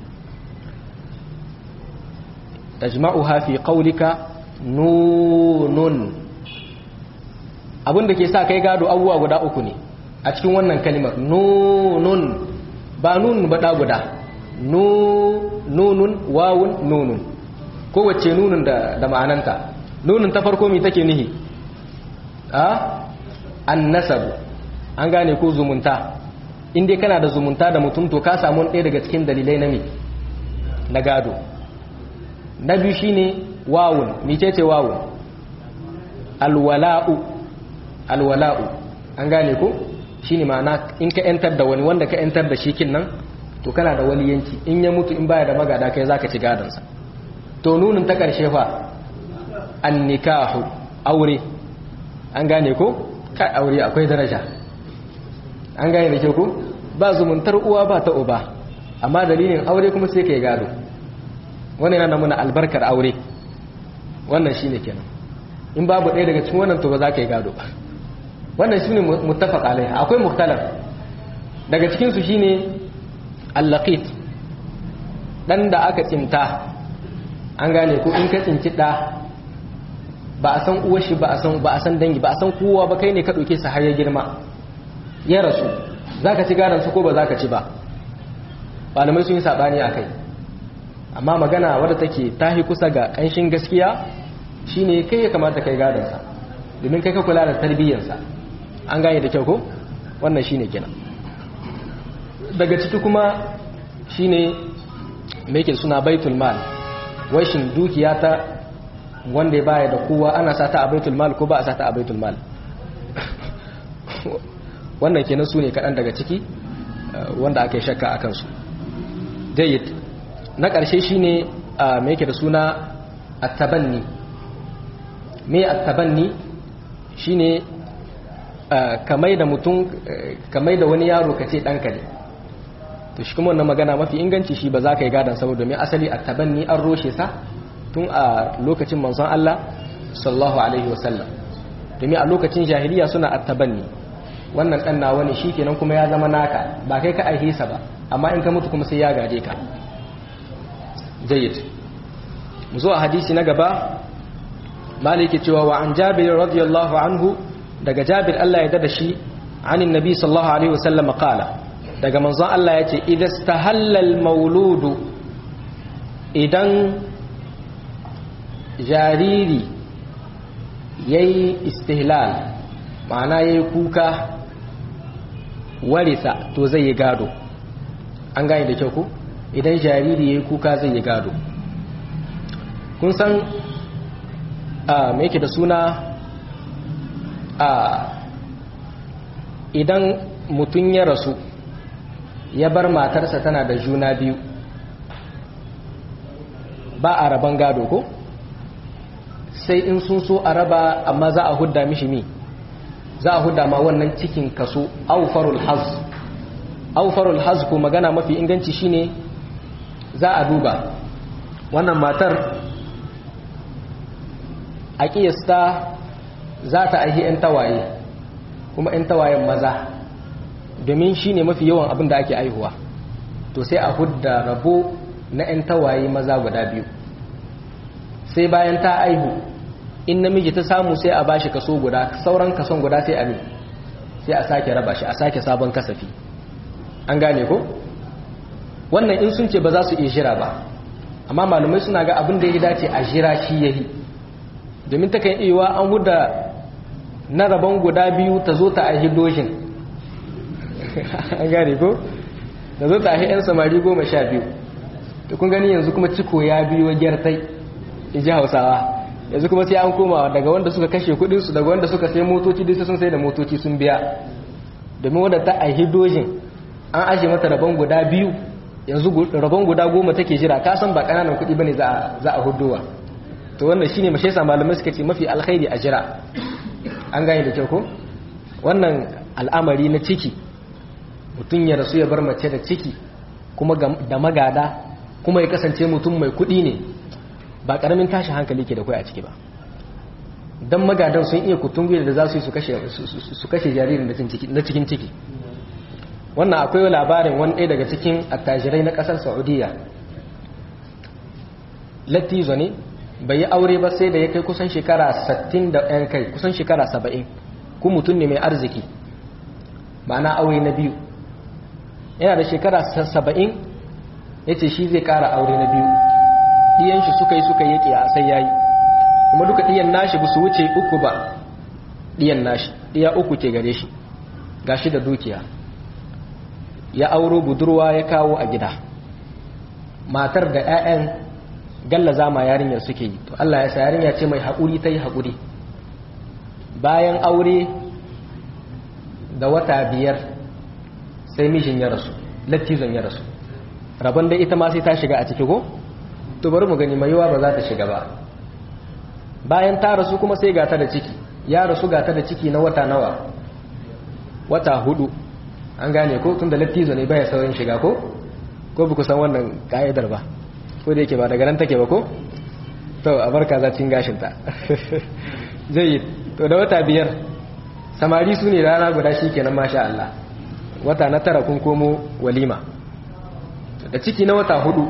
tajma'uha fi qawlika nunun abinda ke sa kai gado abubuwa guda uku ne a cikin wannan kalimar nunun ba nunun ba da guda nunun wawun nunun kowace nunun da, da ma'ananta nunun ta farko mai take nihi a an nasabu an gane ko zumunta inda kana da zumunta da mutum to ka samu ɗaya daga cikin dalilai na me na gado na biyu shine wawun mecece wawun alwala'u alwala'u an gane ko shine ma'ana in ka yantar da wani wanda ka yantar da shi kin nan to kana da waliyanci in ya mutu in baya da magada kai zaka ci gadansa to nunin ta karshe fa an nikahu aure an gane ko kai aure akwai daraja an gane da ke ko ba zumuntar uwa ba ta uba amma dalilin aure kuma sai kai gado wannan yana nuna albarkar aure wannan shine kenan in babu ɗaya daga cikin wannan to ba za ka yi gado ba wannan shine muttafaq alaiha akwai mukhtalaf daga cikin su shine al-laqit dan da aka tsinta an gane ko in ka tsinci da ba a san uwar shi ba a san ba a san dangi ba a san kowa ba kai ne ka dauke sa har ya girma ya rasu zaka ci garan su ko ba zaka ci ba malamai sun yi sabani akai amma magana wadda take tahi kusa ga kanshin gaskiya shine kai ya kamata kai gadon sa domin kai ka kula da tarbiyyar sa an gane da kyau ko wannan shine kenan daga ciki kuma shine me yake suna baitul mal washin dukiya ta wanda ya baya da kowa ana sata a baitul mal ko ba a sata a baitul mal wannan kenan su ne kaɗan daga ciki wanda aka yi shakka a kansu jayyid na ƙarshe shi ne mai yake da suna attabanni mai attabanni shi ne kamai da mutum kamai da wani yaro ka ce ɗanka ne to shi kuma wannan magana mafi inganci shi ba za ka yi gadon saboda domin asali attabanni an roshe sa tun a lokacin manzon Allah sallallahu alaihi wasallam domin a lokacin jahiliya suna attabanni wannan dan nawa ne shikenan kuma ya zama naka ba kai ka aihe sa ba amma in ka mutu kuma sai ya gaje ka jayyid mu zo a hadisi na gaba maliki cewa wa an jabir radiyallahu anhu daga jabir Allah ya dada shi anin nabi sallallahu alaihi wasallam qala daga manzon Allah yace idastahalla al-mauludu idan jariri ya yi istihlal ma'ana ya yi kuka warisa to zai yi gado an gane da kyau ku idan jariri ya yi kuka zai yi gado kun san a mai yake da suna a idan mutum ya rasu ya bar matarsa tana da juna biyu ba a raban gado ko? sai in sun so a raba amma za a hudda mishi mi za a hudda ma wannan cikin kaso aufarul haz aufarul haz ko magana mafi inganci shine za a duba wannan matar a kiyasta za ta aihi 'yan tawaye kuma 'yan tawayen maza domin shine mafi yawan abin da ake aihuwa to sai a hudda rabo na 'yan tawaye maza guda biyu sai bayan ta aihu in namiji ta samu sai a bashi kaso guda sauran kason guda sai a ne sai a sake raba shi a sake sabon kasafi an gane ko wannan in sun ce ba za su iya jira ba amma malumai suna ga abin da ya dace a jira shi ya yi domin ta kan iya an huda na rabon guda biyu ta zo ta aihi doshin an gane ko ta zo ta aihi 'yan samari goma sha biyu da kun gani yanzu kuma ciko ya biyo gyartai in ji hausawa yanzu kuma sai an koma daga wanda suka kashe kudinsu daga wanda suka sai motoci duk sun sai da motoci sun biya domin wanda ta aihi dojin an ashe mata rabon guda biyu yanzu rabon guda goma take jira ka san ba kananan kudi bane za za a hudowa to wannan shine mashe sa malamai suka ce mafi alkhairi a jira an gane da kyau ko wannan al'amari na ciki mutum ya rasu ya bar mace da ciki kuma da magada kuma ya kasance mutum mai kudi ne ba karamin tashi hankali ke da kai a ciki ba don magadan sun iya kutungu da za su yi su kashe jaririn na cikin ciki wannan akwai labarin wani ɗaya daga cikin attajirai na ƙasar saudiya latizo ne bai yi aure ba sai da ya kai kusan shekara 60 da yan kai kusan shekara 70 ku mutum ne mai arziki ma'ana aure na biyu yana da shekara 70 ya ce shi zai ƙara aure na biyu ɗiyan shi suka yi suka yi a sai ya yi kuma duka ɗiyan nashi ba su wuce uku ba ɗiyan nashi ɗiya uku ke gare shi ga shi da dukiya ya auro budurwa ya kawo a gida matar da 'ya'yan gallaza ma yarinyar suke yi to Allah ya sa yarinya ce mai haƙuri ta yi haƙuri bayan aure da wata biyar sai mijin ya rasu lattizon ya rasu rabon da ita ma sai ta shiga a ciki ko to bari mu gani mai yawa ba za ta shiga ba bayan ta rasu kuma sai gata da ciki ya rasu gata da ciki na wata nawa wata hudu an gane ko tun da lattizo ne baya saurin shiga ko ko ba ku san wannan ka'idar ba ko da yake ba daga nan take ba ko to a barka za cin gashinta zai yi to da wata biyar samari su ne rana guda shi kenan masha Allah wata na tara kun komo walima da ciki na wata hudu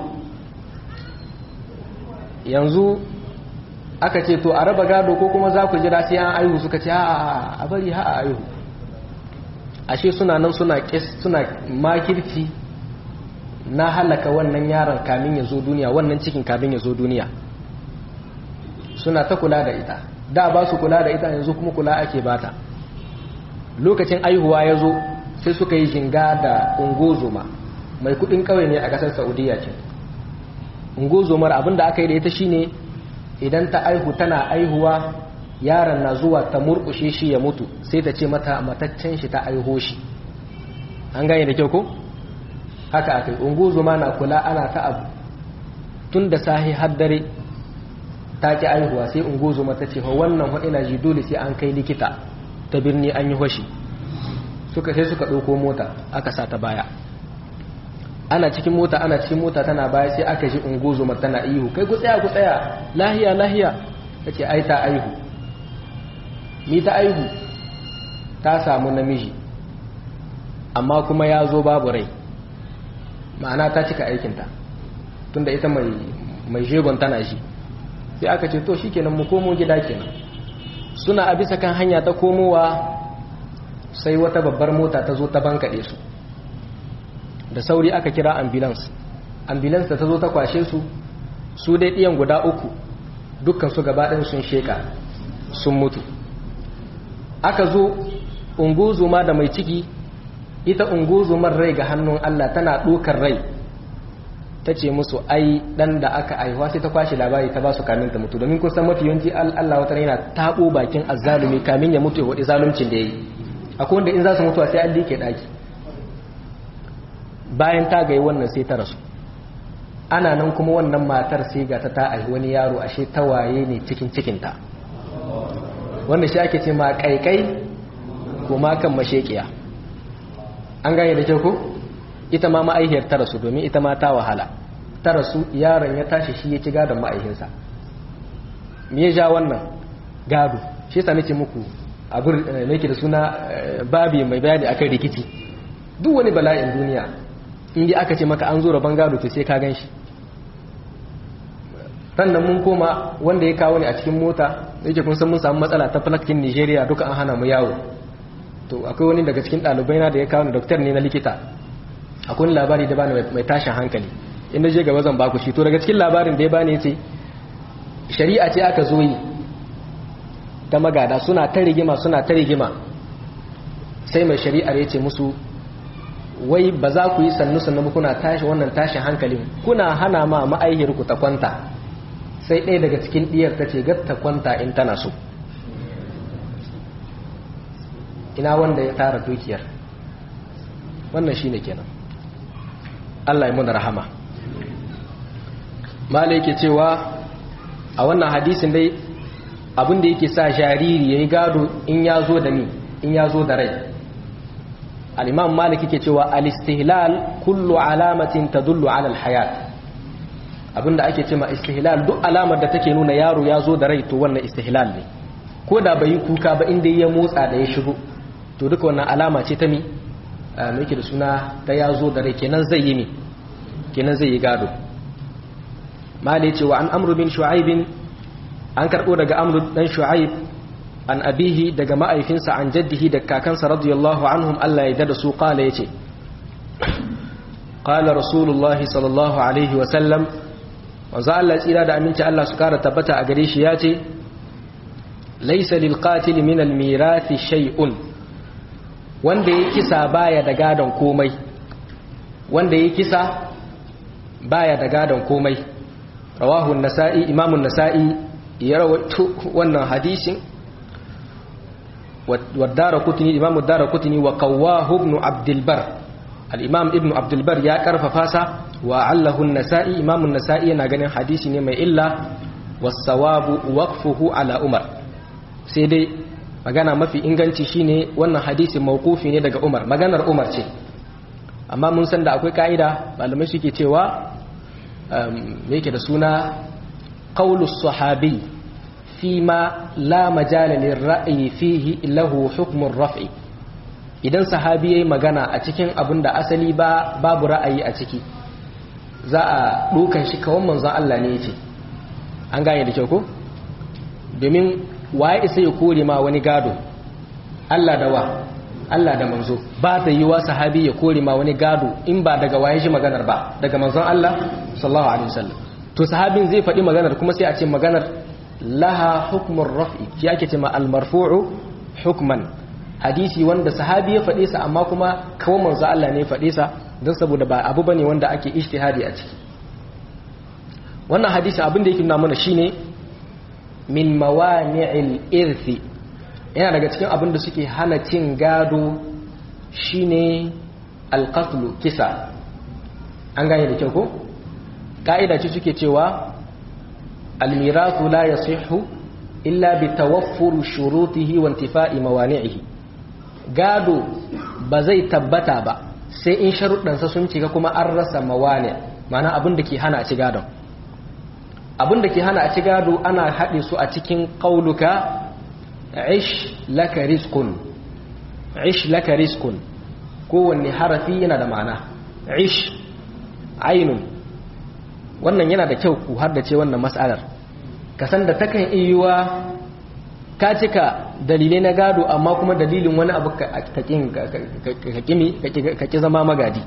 yanzu aka ce to a raba gado ko kuma za ku jira sai an aihu suka ce a bari ha a aihu ashe suna nan suna suna makirci na halaka wannan yaron kamin ya zo duniya wannan cikin kamin ya zo duniya suna ta kula da ita da ba su kula da ita yanzu kuma kula ake bata lokacin aihuwa ya zo sai suka yi jinga da ungozoma mai kudin kawai ne a kasar saudiya ce ungozomar abinda aka yi da ita shine idan ta aihu tana aihuwa yaron na zuwa ta murkushe shi ya mutu sai ta ce mata mataccen shi ta aiho shi an gane da kyau ko haka akai ungozoma na kula ana ta abu tun da sahi har dare ta ki aihuwa sai ungozoma ta ce wannan ina ji dole sai an kai likita ta birni an yi hoshi suka sai suka ɗauko mota aka sa ta baya ana cikin mota ana cikin mota tana baya sai aka ji ungozoma tana ihu kai ku tsaya ku tsaya lahiya lahiya ta ce ai ta aihu ni ta aihu ta samu namiji amma kuma ya zo babu rai ma'ana ta cika aikinta tunda ita mai mai jegon tana shi sai aka ce to shikenan mu komo gida kenan suna a bisa kan hanya ta komowa sai wata babbar mota ta zo ta bankaɗe su da sauri aka kira ambulance ambulance da ta zo ta kwashe su su dai ɗiyan guda uku dukkan su gabaɗin sun sheka sun mutu aka zo unguzuma da mai ciki ita unguzumar rai ga hannun Allah tana ɗokar rai ta ce musu ai ɗan da aka aihuwa sai ta kwashe labari ta ba su kamin ta mutu domin kusan mafi yawanci Allah wata yana taɓo bakin azzalumi kamin ya mutu ya waɗi zaluncin da ya yi akwai wanda in za su mutuwa sai an liƙe ɗaki bayan ta gai wannan sai ta rasu ana nan kuma wannan matar sai ga ta ta aihi wani yaro ashe tawaye ne cikin cikinta wanda shi ake ce ma kaikai ko ma kan mashekiya an gane da kyau ko ita ma ma'aihiyar ta rasu domin ita ma ta wahala ta rasu yaron ya tashi shi ya ci gadon ma'aihinsa me ya ja wannan gado shi yasa nake muku abin nake da suna babi mai bayani akan rikici duk wani bala'in duniya inda aka ce maka an zo rabon gado to sai ka gan shi sannan mun koma wanda ya kawo ni a cikin mota yake kun san mun samu matsala ta falakin Nigeria duka an hana mu yawo to akwai wani daga cikin ɗalibai na da ya kawo ni doktor ne na likita akwai wani labari da bani mai tashin hankali in je gaba zan baku shi to daga cikin labarin da ya bani yace shari'a ce aka zo yi ta magada suna ta rigima suna ta rigima sai mai shari'ar ya ce musu wai ba za ku yi sannu sannu kuna tashi wannan tashin hankalin kuna hana ma ma'aihir ku ta kwanta sai ɗaya daga cikin ɗiyar ta ce ta kwanta in tana so ina wanda ya tara dukiyar wannan shi ne kenan Allah ya muna rahama mala yake cewa a wannan hadisin dai abinda yake sa jariri ya yi gado in ya zo da ni in ya zo da rai al'imam malik yake cewa al-istihlal kullu alamatin tadullu ala al-hayat abinda ake cewa istihlal duk alamar da take nuna yaro ya zo da rai to wannan istihlal ne ko da bai kuka ba inda ya motsa da ya shigo to duka wannan alama ce ta mi mai yake da suna ta ya zo da rai kenan zai yi mi kenan zai yi gado malik cewa an amru bin shu'aibin an karbo daga amru dan shu'aib an abihi daga ma'aifinsa an jaddihi da kakansa radiyallahu anhum Allah ya dada su kala yace qala rasulullahi sallallahu alaihi wa sallam wanzu Allah tsira da aminci Allah su kara tabbata a gare shi yace laysa lil qatil min al mirathi shay'un wanda ya kisa baya da gadon komai wanda ya kisa baya da gadon komai rawahu an-nasa'i imamu an-nasa'i ya rawaito wannan hadisin wa darakutni imam darakutni wa qawwahu ibn abdul bar al-imam ibn abdul bar ya karfafa sa wa allahu an-nasa'i imam an-nasa'i yana ganin hadisi ne mai illa was-sawabu waqfuhu ala umar sai dai magana mafi inganci shine wannan hadisi mawqufi ne daga umar maganar umar ce amma mun san da akwai ka'ida malamai suke cewa me yake da suna qaulus sahabi fima la majala lirra'yi fihi lahu hukmun raf'i idan sahabi yayi magana a cikin abin da asali ba babu ra'ayi a ciki za a dukan shi kawon manzon Allah ne yace an gane da kyau ko domin waye isa ya kore ma wani gado Allah da wa Allah da manzo ba ta yi wa sahabi ya kore ma wani gado in ba daga waye shi maganar ba daga manzon Allah sallallahu alaihi wasallam to sahabin zai faɗi maganar kuma sai a ce maganar laha hukmun raf'i shi ake ce ma al-marfu'u hukman hadisi wanda sahabi ya faɗe sa amma kuma kawo manzo Allah ne ya faɗe sa don saboda ba abu bane wanda ake ijtihadi a ciki wannan hadisi abin da yake nuna mana shine min mawani'il irthi yana daga cikin abin da suke hana cin gado shine alqatlu kisa an gane da kyau ko ka'ida ce suke cewa almirathu la yasihhu illa bi tawaffur shurutihi wa intifa'i mawani'ihi gado ba zai tabbata ba sai in sharuɗansa sun cika kuma an rasa mawani ma'ana abin da ke hana a ci gadon abin da ke hana a ci gado ana haɗe su a cikin ƙauluka ish laka rizqun ish laka rizqun kowanne harafi yana da ma'ana ish ainun wannan yana da kyau ku haddace wannan mas'alar ka san da takan iyuwa ka cika dalilai na gado amma kuma dalilin wani abu ka ƙi zama magadi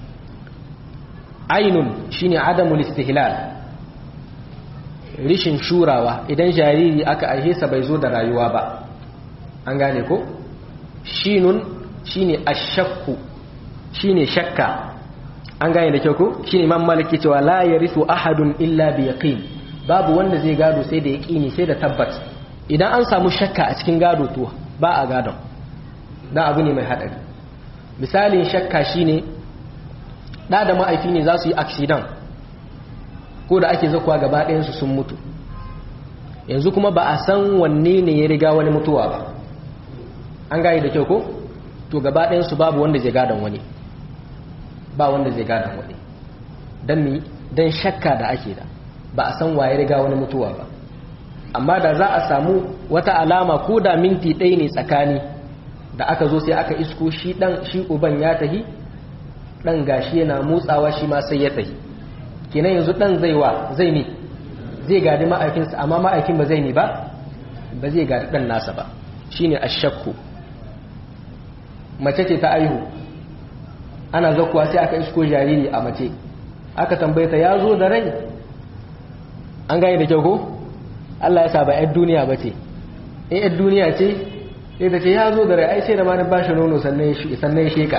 ainun shine adamul istihlal rishin shurawa idan jariri aka aihe sa bai zo da rayuwa ba an gane ko shinun shine ashakku shine shakka an gane da kyau ko shine imam maliki cewa la yarithu ahadun illa bi yaqin babu wanda zai gado sai da yaqini sai da tabbat idan an samu shakka a cikin gado to ba a gadon dan abu ne mai hadari misalin shakka shine da da ma'aifi ne za su yi accident ko da ake zakuwa gaba ɗayansu sun mutu yanzu kuma ba a san wanne ne ya riga wani mutuwa ba an gane da kyau ko to gaba ɗayansu babu wanda zai gadon wani ba wanda zai gadon wani don mi don shakka da ake da ba a san waye riga wani mutuwa ba amma da za a samu wata alama ko da minti ɗaya ne tsakani da aka zo sai aka isko shi ɗan shi uban ya tahi ɗan gashi yana motsawa shi ma sai ya tahi kenan yanzu ɗan zai wa zai ne zai gadi ma'aikinsa amma ma'aikin ba zai ne ba ba zai gadi ɗan nasa ba shine ashakku mace ce ta aihu ana zakuwa sai aka isko jariri a mace aka tambaye ta ya zo da rai an gane da kyau ko Allah ya sa ba ‘yar duniya ba ce in ‘yar duniya ce sai ta ce ya zo da rai ai sai da ma na ba shi nono sannan ya sheka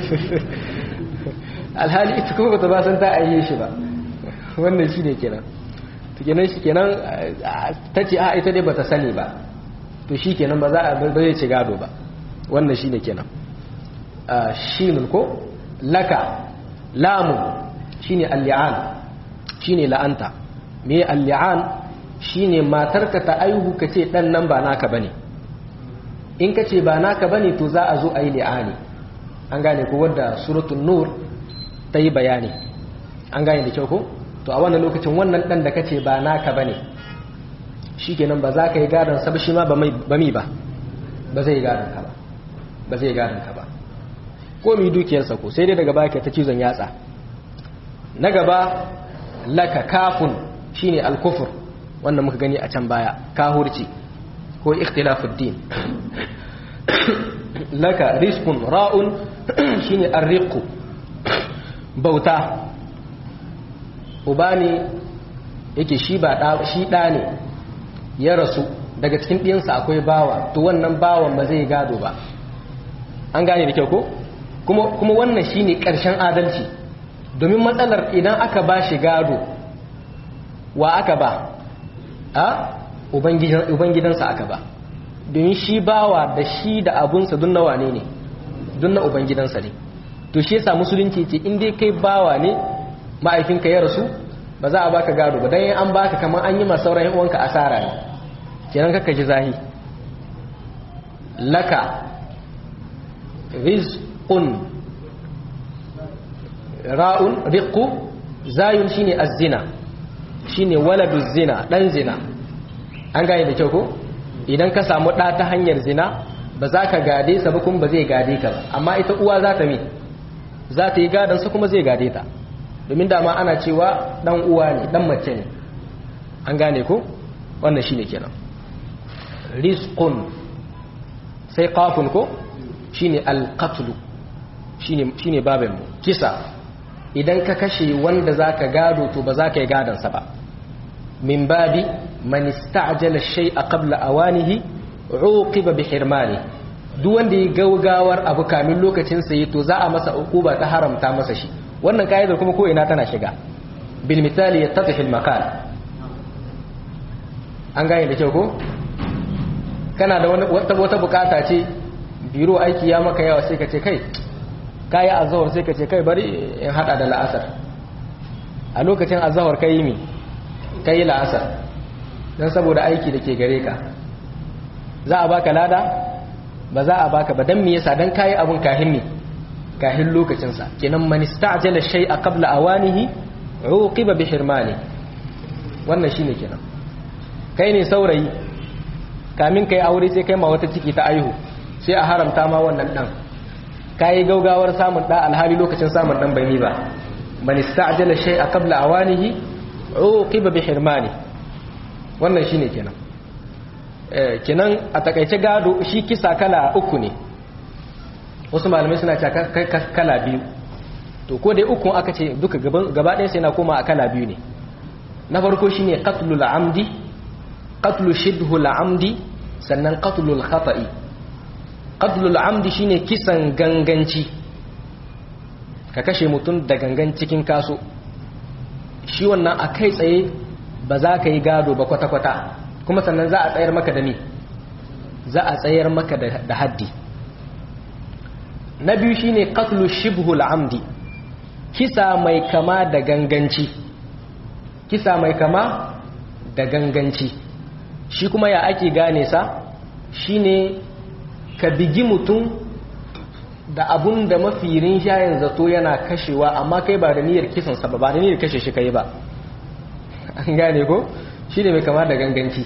alhali ita kuma bata ba san ta aiye shi ba wannan shi ne kenan to kenan shi kenan ta ce a ita dai bata sani ba to shi kenan ba za a ba zai ci gado ba wannan shi ne kenan shinun ko laka lamun shine al-li'an shine la'anta me al-li'an shine matarka ta aihu kace dan nan ba naka bane in kace ba naka bane to za a zo ayi li'ani an gane ko wanda suratul nur ta yi bayani an gane da kyau ko to a wannan lokacin wannan dan da kace ba naka bane shikenan ba za ka yi gadon sa ba shi ma ba mi ba ba zai gadon ka ba ba zai gadon ka ba ko mi dukiyarsa ko sai dai daga baya ta cizon yatsa na gaba laka kafun shine al-kufr wannan muka gani a can baya kahurci ko ikhtilafud din laka rizqun ra'un shine ar-riqu bauta uba ne yake shi ba da shi da ne ya rasu daga cikin ɗiyansa akwai bawa to wannan bawan ba zai gado ba an gane da kyau ko kuma kuma wannan shine ƙarshen adalci domin matsalar idan aka ba shi gado wa aka ba a ubangidansa aka ba domin shi bawa da shi da abunsa dun nawa ne ne dun na ubangidansa ne to shi yasa musulunci ce in dai kai bawa ne ma'aifinka ya rasu ba za a baka gado ba dan an baka kamar an yi ma sauran yan uwanka asara ne kenan kaka ji zahi laka rizqun ra'un riqqu zayun shine az-zina shine waladu zina dan zina an gane da kyau ko idan ka samu ɗa ta hanyar zina ba za ka gade sa ba kuma ba zai gade ka ba amma ita uwa za ta mi za ta yi gadansa kuma zai gade ta domin dama ana cewa ɗan uwa ne ɗan mace ne an gane ko wannan shine kenan rizqun sai qafun ko shine alqatlu shine shine babin mu kisa idan ka kashe wanda zaka gado to ba za ka yi gadansa ba min babi man ista'jala shay'a qabla awanihi uqiba bi hirmani duk wanda ya gaugawar abu kamin lokacin sa to za a masa ukuba ta haramta masa shi wannan kaidar kuma ko ina tana shiga bil misali yattadhi al maqal an gane da kyau ko kana da wani wata wata bukata ce biro aiki ya maka yawa sai ka ce kai kayi azhar sai ka ce kai bari in hada da la'asar a lokacin azhar kai mi kai la'asar don saboda aiki da ke gare ka za a baka lada ba za a baka ba don me yasa don kayi abun kahin ne kahin lokacinsa kenan man ista'jala shay'a qabla awanihi uqiba bi hirmani wannan shine kenan kai ne saurayi kamin kai aure sai kai ma wata ciki ta aihu sai a haramta ma wannan dan kayi gaugawar samun da alhali lokacin samun dan bai ba man ista'jala shay'a qabla awanihi uqiba bi hirmani wannan shine kenan kenan a takaice gado shi kisa kala uku ne wasu malamai suna cewa kala biyu to ko dai uku aka ce duka gaba ɗaya sai na koma a kala biyu ne na farko shine qatlul amdi qatlu shibhul amdi sannan qatlul khata'i qatlul amdi shine kisan ganganci ka kashe mutum da gangan cikin kaso shi wannan a kai tsaye ba za ka yi gado ba kwata-kwata kuma sannan za a tsayar maka da ni za a tsayar maka da haddi na biyu shine qatlu shibhul amdi kisa mai kama da ganganci kisa mai kama da ganganci shi kuma ya ake gane sa shine ka bigi mutum da abun da mafi rinjayen zato yana kashewa amma kai ba da niyyar kisansa ba ba da niyyar kashe shi kai ba an gane ko shi ne mai kama da ganganci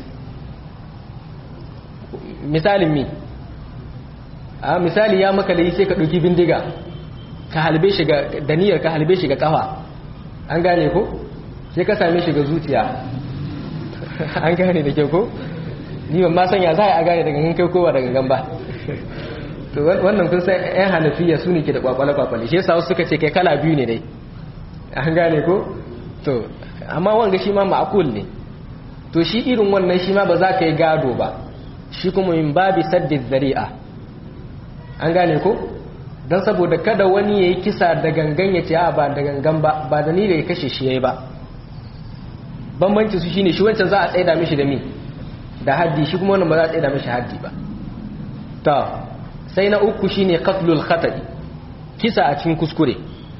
misalin mi a misali ya maka yi sai ka ɗauki bindiga ka halbe shi ga da niyyar ka halbe shi ga kafa an gane ko sai ka same shi ga zuciya an gane da kyau ko ni ban ma sanya za a gane da gangan kai kowa da gangan ba to wannan kun san ƴan hanafiya su ne ke da kwakwale-kwakwale shi yasa wasu suka ce kai kala biyu ne dai an gane ko to amma wanga shi ma ma'akul ne to shi irin wannan shi ma ba za ka yi gado ba shi kuma min babi saddi zari'a an gane ko don saboda kada wani ya yi kisa da gangan ya ce a ba da gangan ba ba da ni da ya kashe shi ya yi ba bambanci su shine shi wancan za a tsaida mishi da mi da haddi shi kuma wannan ba za a tsaida mishi haddi ba ta sai na uku shine qatlul khata'i kisa a cikin kuskure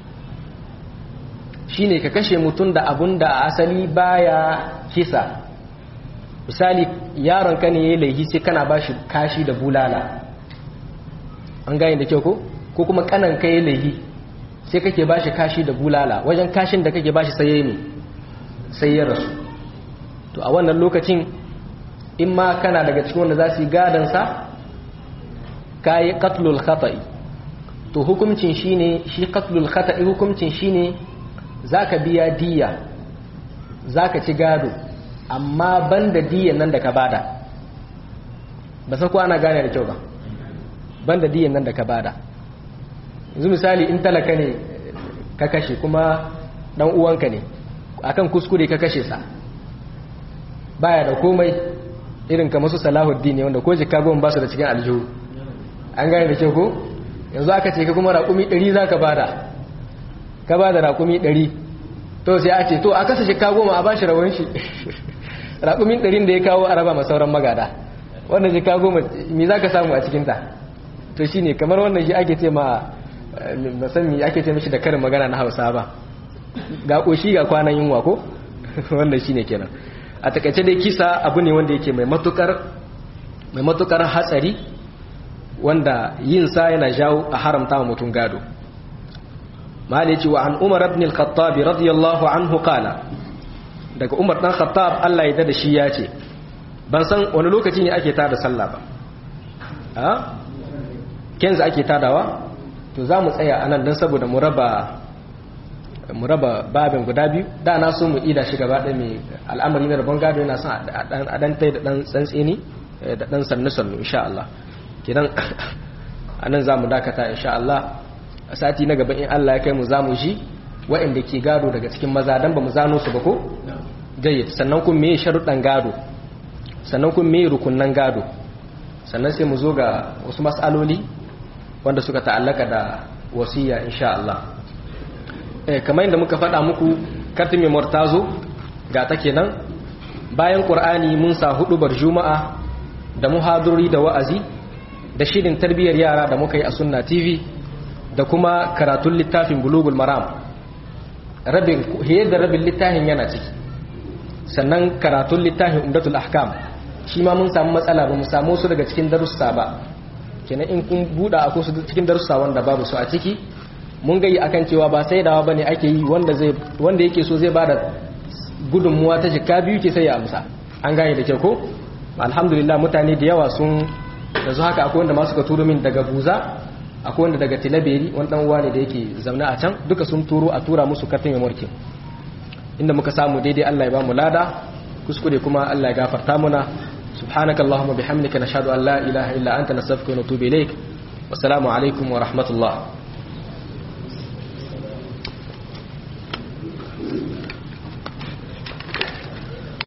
shine ka kashe mutum da abun da a asali baya kisa misali yaron ka ne yayi laifi sai kana bashi kashi da bulala an gane da kyau ko ko kuma kanan ka yayi laifi sai kake bashi kashi da bulala wajen kashin da kake bashi sai yayi ne sai ya rasu to a wannan lokacin in ma kana daga cikin wanda za su yi gadan sa kayi qatlul khata'i to hukuncin shine shi qatlul khata'i hukuncin shine zaka biya diya zaka ci gado amma banda diyan nan da ka bada ba sai ko ana gane da kyau ba banda diyan nan da ka bada yanzu misali in talaka ne ka kashe kuma dan uwanka ne akan kuskure ka kashe sa baya da komai irin kamar su salahuddin ne wanda ko jikka goma ba su da cikin aljihu an gane da kyau ko yanzu aka ce ka kuma raƙumi 100 za ka bada ka bada raƙumi 100 to sai a ce to a kasa jikka goma a bashi rawar shi raƙumin 100 da ya kawo a raba sauran magada wannan jika goma me za ka samu a cikinta to shi ne kamar wannan shi ake ce ma musamman ake ce mashi da karin magana na hausa ba ga ƙoshi ga kwanan yunwa ko wannan shi ne kenan a takaice dai kisa abu ne wanda yake mai matukar hatsari wanda yin sa yana jawo a haramta wa mutum gado malici wa an umar ibn al-khattab radiyallahu anhu qala daga umar dan khattab Allah ya da shi ya ce ban san wani lokaci ne ake tada sallah ba a kenza ake tadawa to za mu tsaya anan don saboda mu raba mu raba babin guda biyu da na so mu ida shi gaba ɗaya mai al'amari na rabon gado yana son a dan tai da dan tsantseni da dan sannu sannu insha Allah kidan anan za mu dakata insha Allah a sati na gaba in Allah ya kai mu za mu ji waɗanda ke gado daga cikin maza dan ba mu zano su ba ko jayyid sannan kun me sharuɗan gado sannan kun me rukunnan gado sannan sai mu zo ga wasu mas'aloli wanda suka ta'allaka da wasiya insha Allah eh kamar yadda muka faɗa muku kartin memoir ta zo ga ta kenan bayan qur'ani mun sa hudubar juma'a da muhaduri da wa'azi da shirin tarbiyyar yara da muka yi a sunna tv da kuma karatun littafin bulugul maram rabin da rabin littafin yana ciki sannan karatun littafin umdatul ahkam shi ma mun samu matsala ba mu samu su daga cikin darussa ba kenan in kun buɗa a kusa cikin darussa wanda babu su a ciki mun gayi akan cewa ba sai dawa bane ake yi wanda zai wanda yake so zai bada gudunmuwa ta jikka biyu ke sai ya amsa an gane da ke ko alhamdulillah mutane da yawa sun yanzu haka akwai wanda ma suka turo min daga buza akwai wanda daga tilaberi wani dan uwa ne da yake zaune a can duka sun turo a tura musu kartin memorkin inda muka samu daidai Allah ya ba mu lada kuskure kuma Allah ya gafarta muna subhanaka allahumma bihamdika nashhadu an la ilaha illa anta nastaghfiruka wa natubu ilaik wassalamu alaikum wa rahmatullah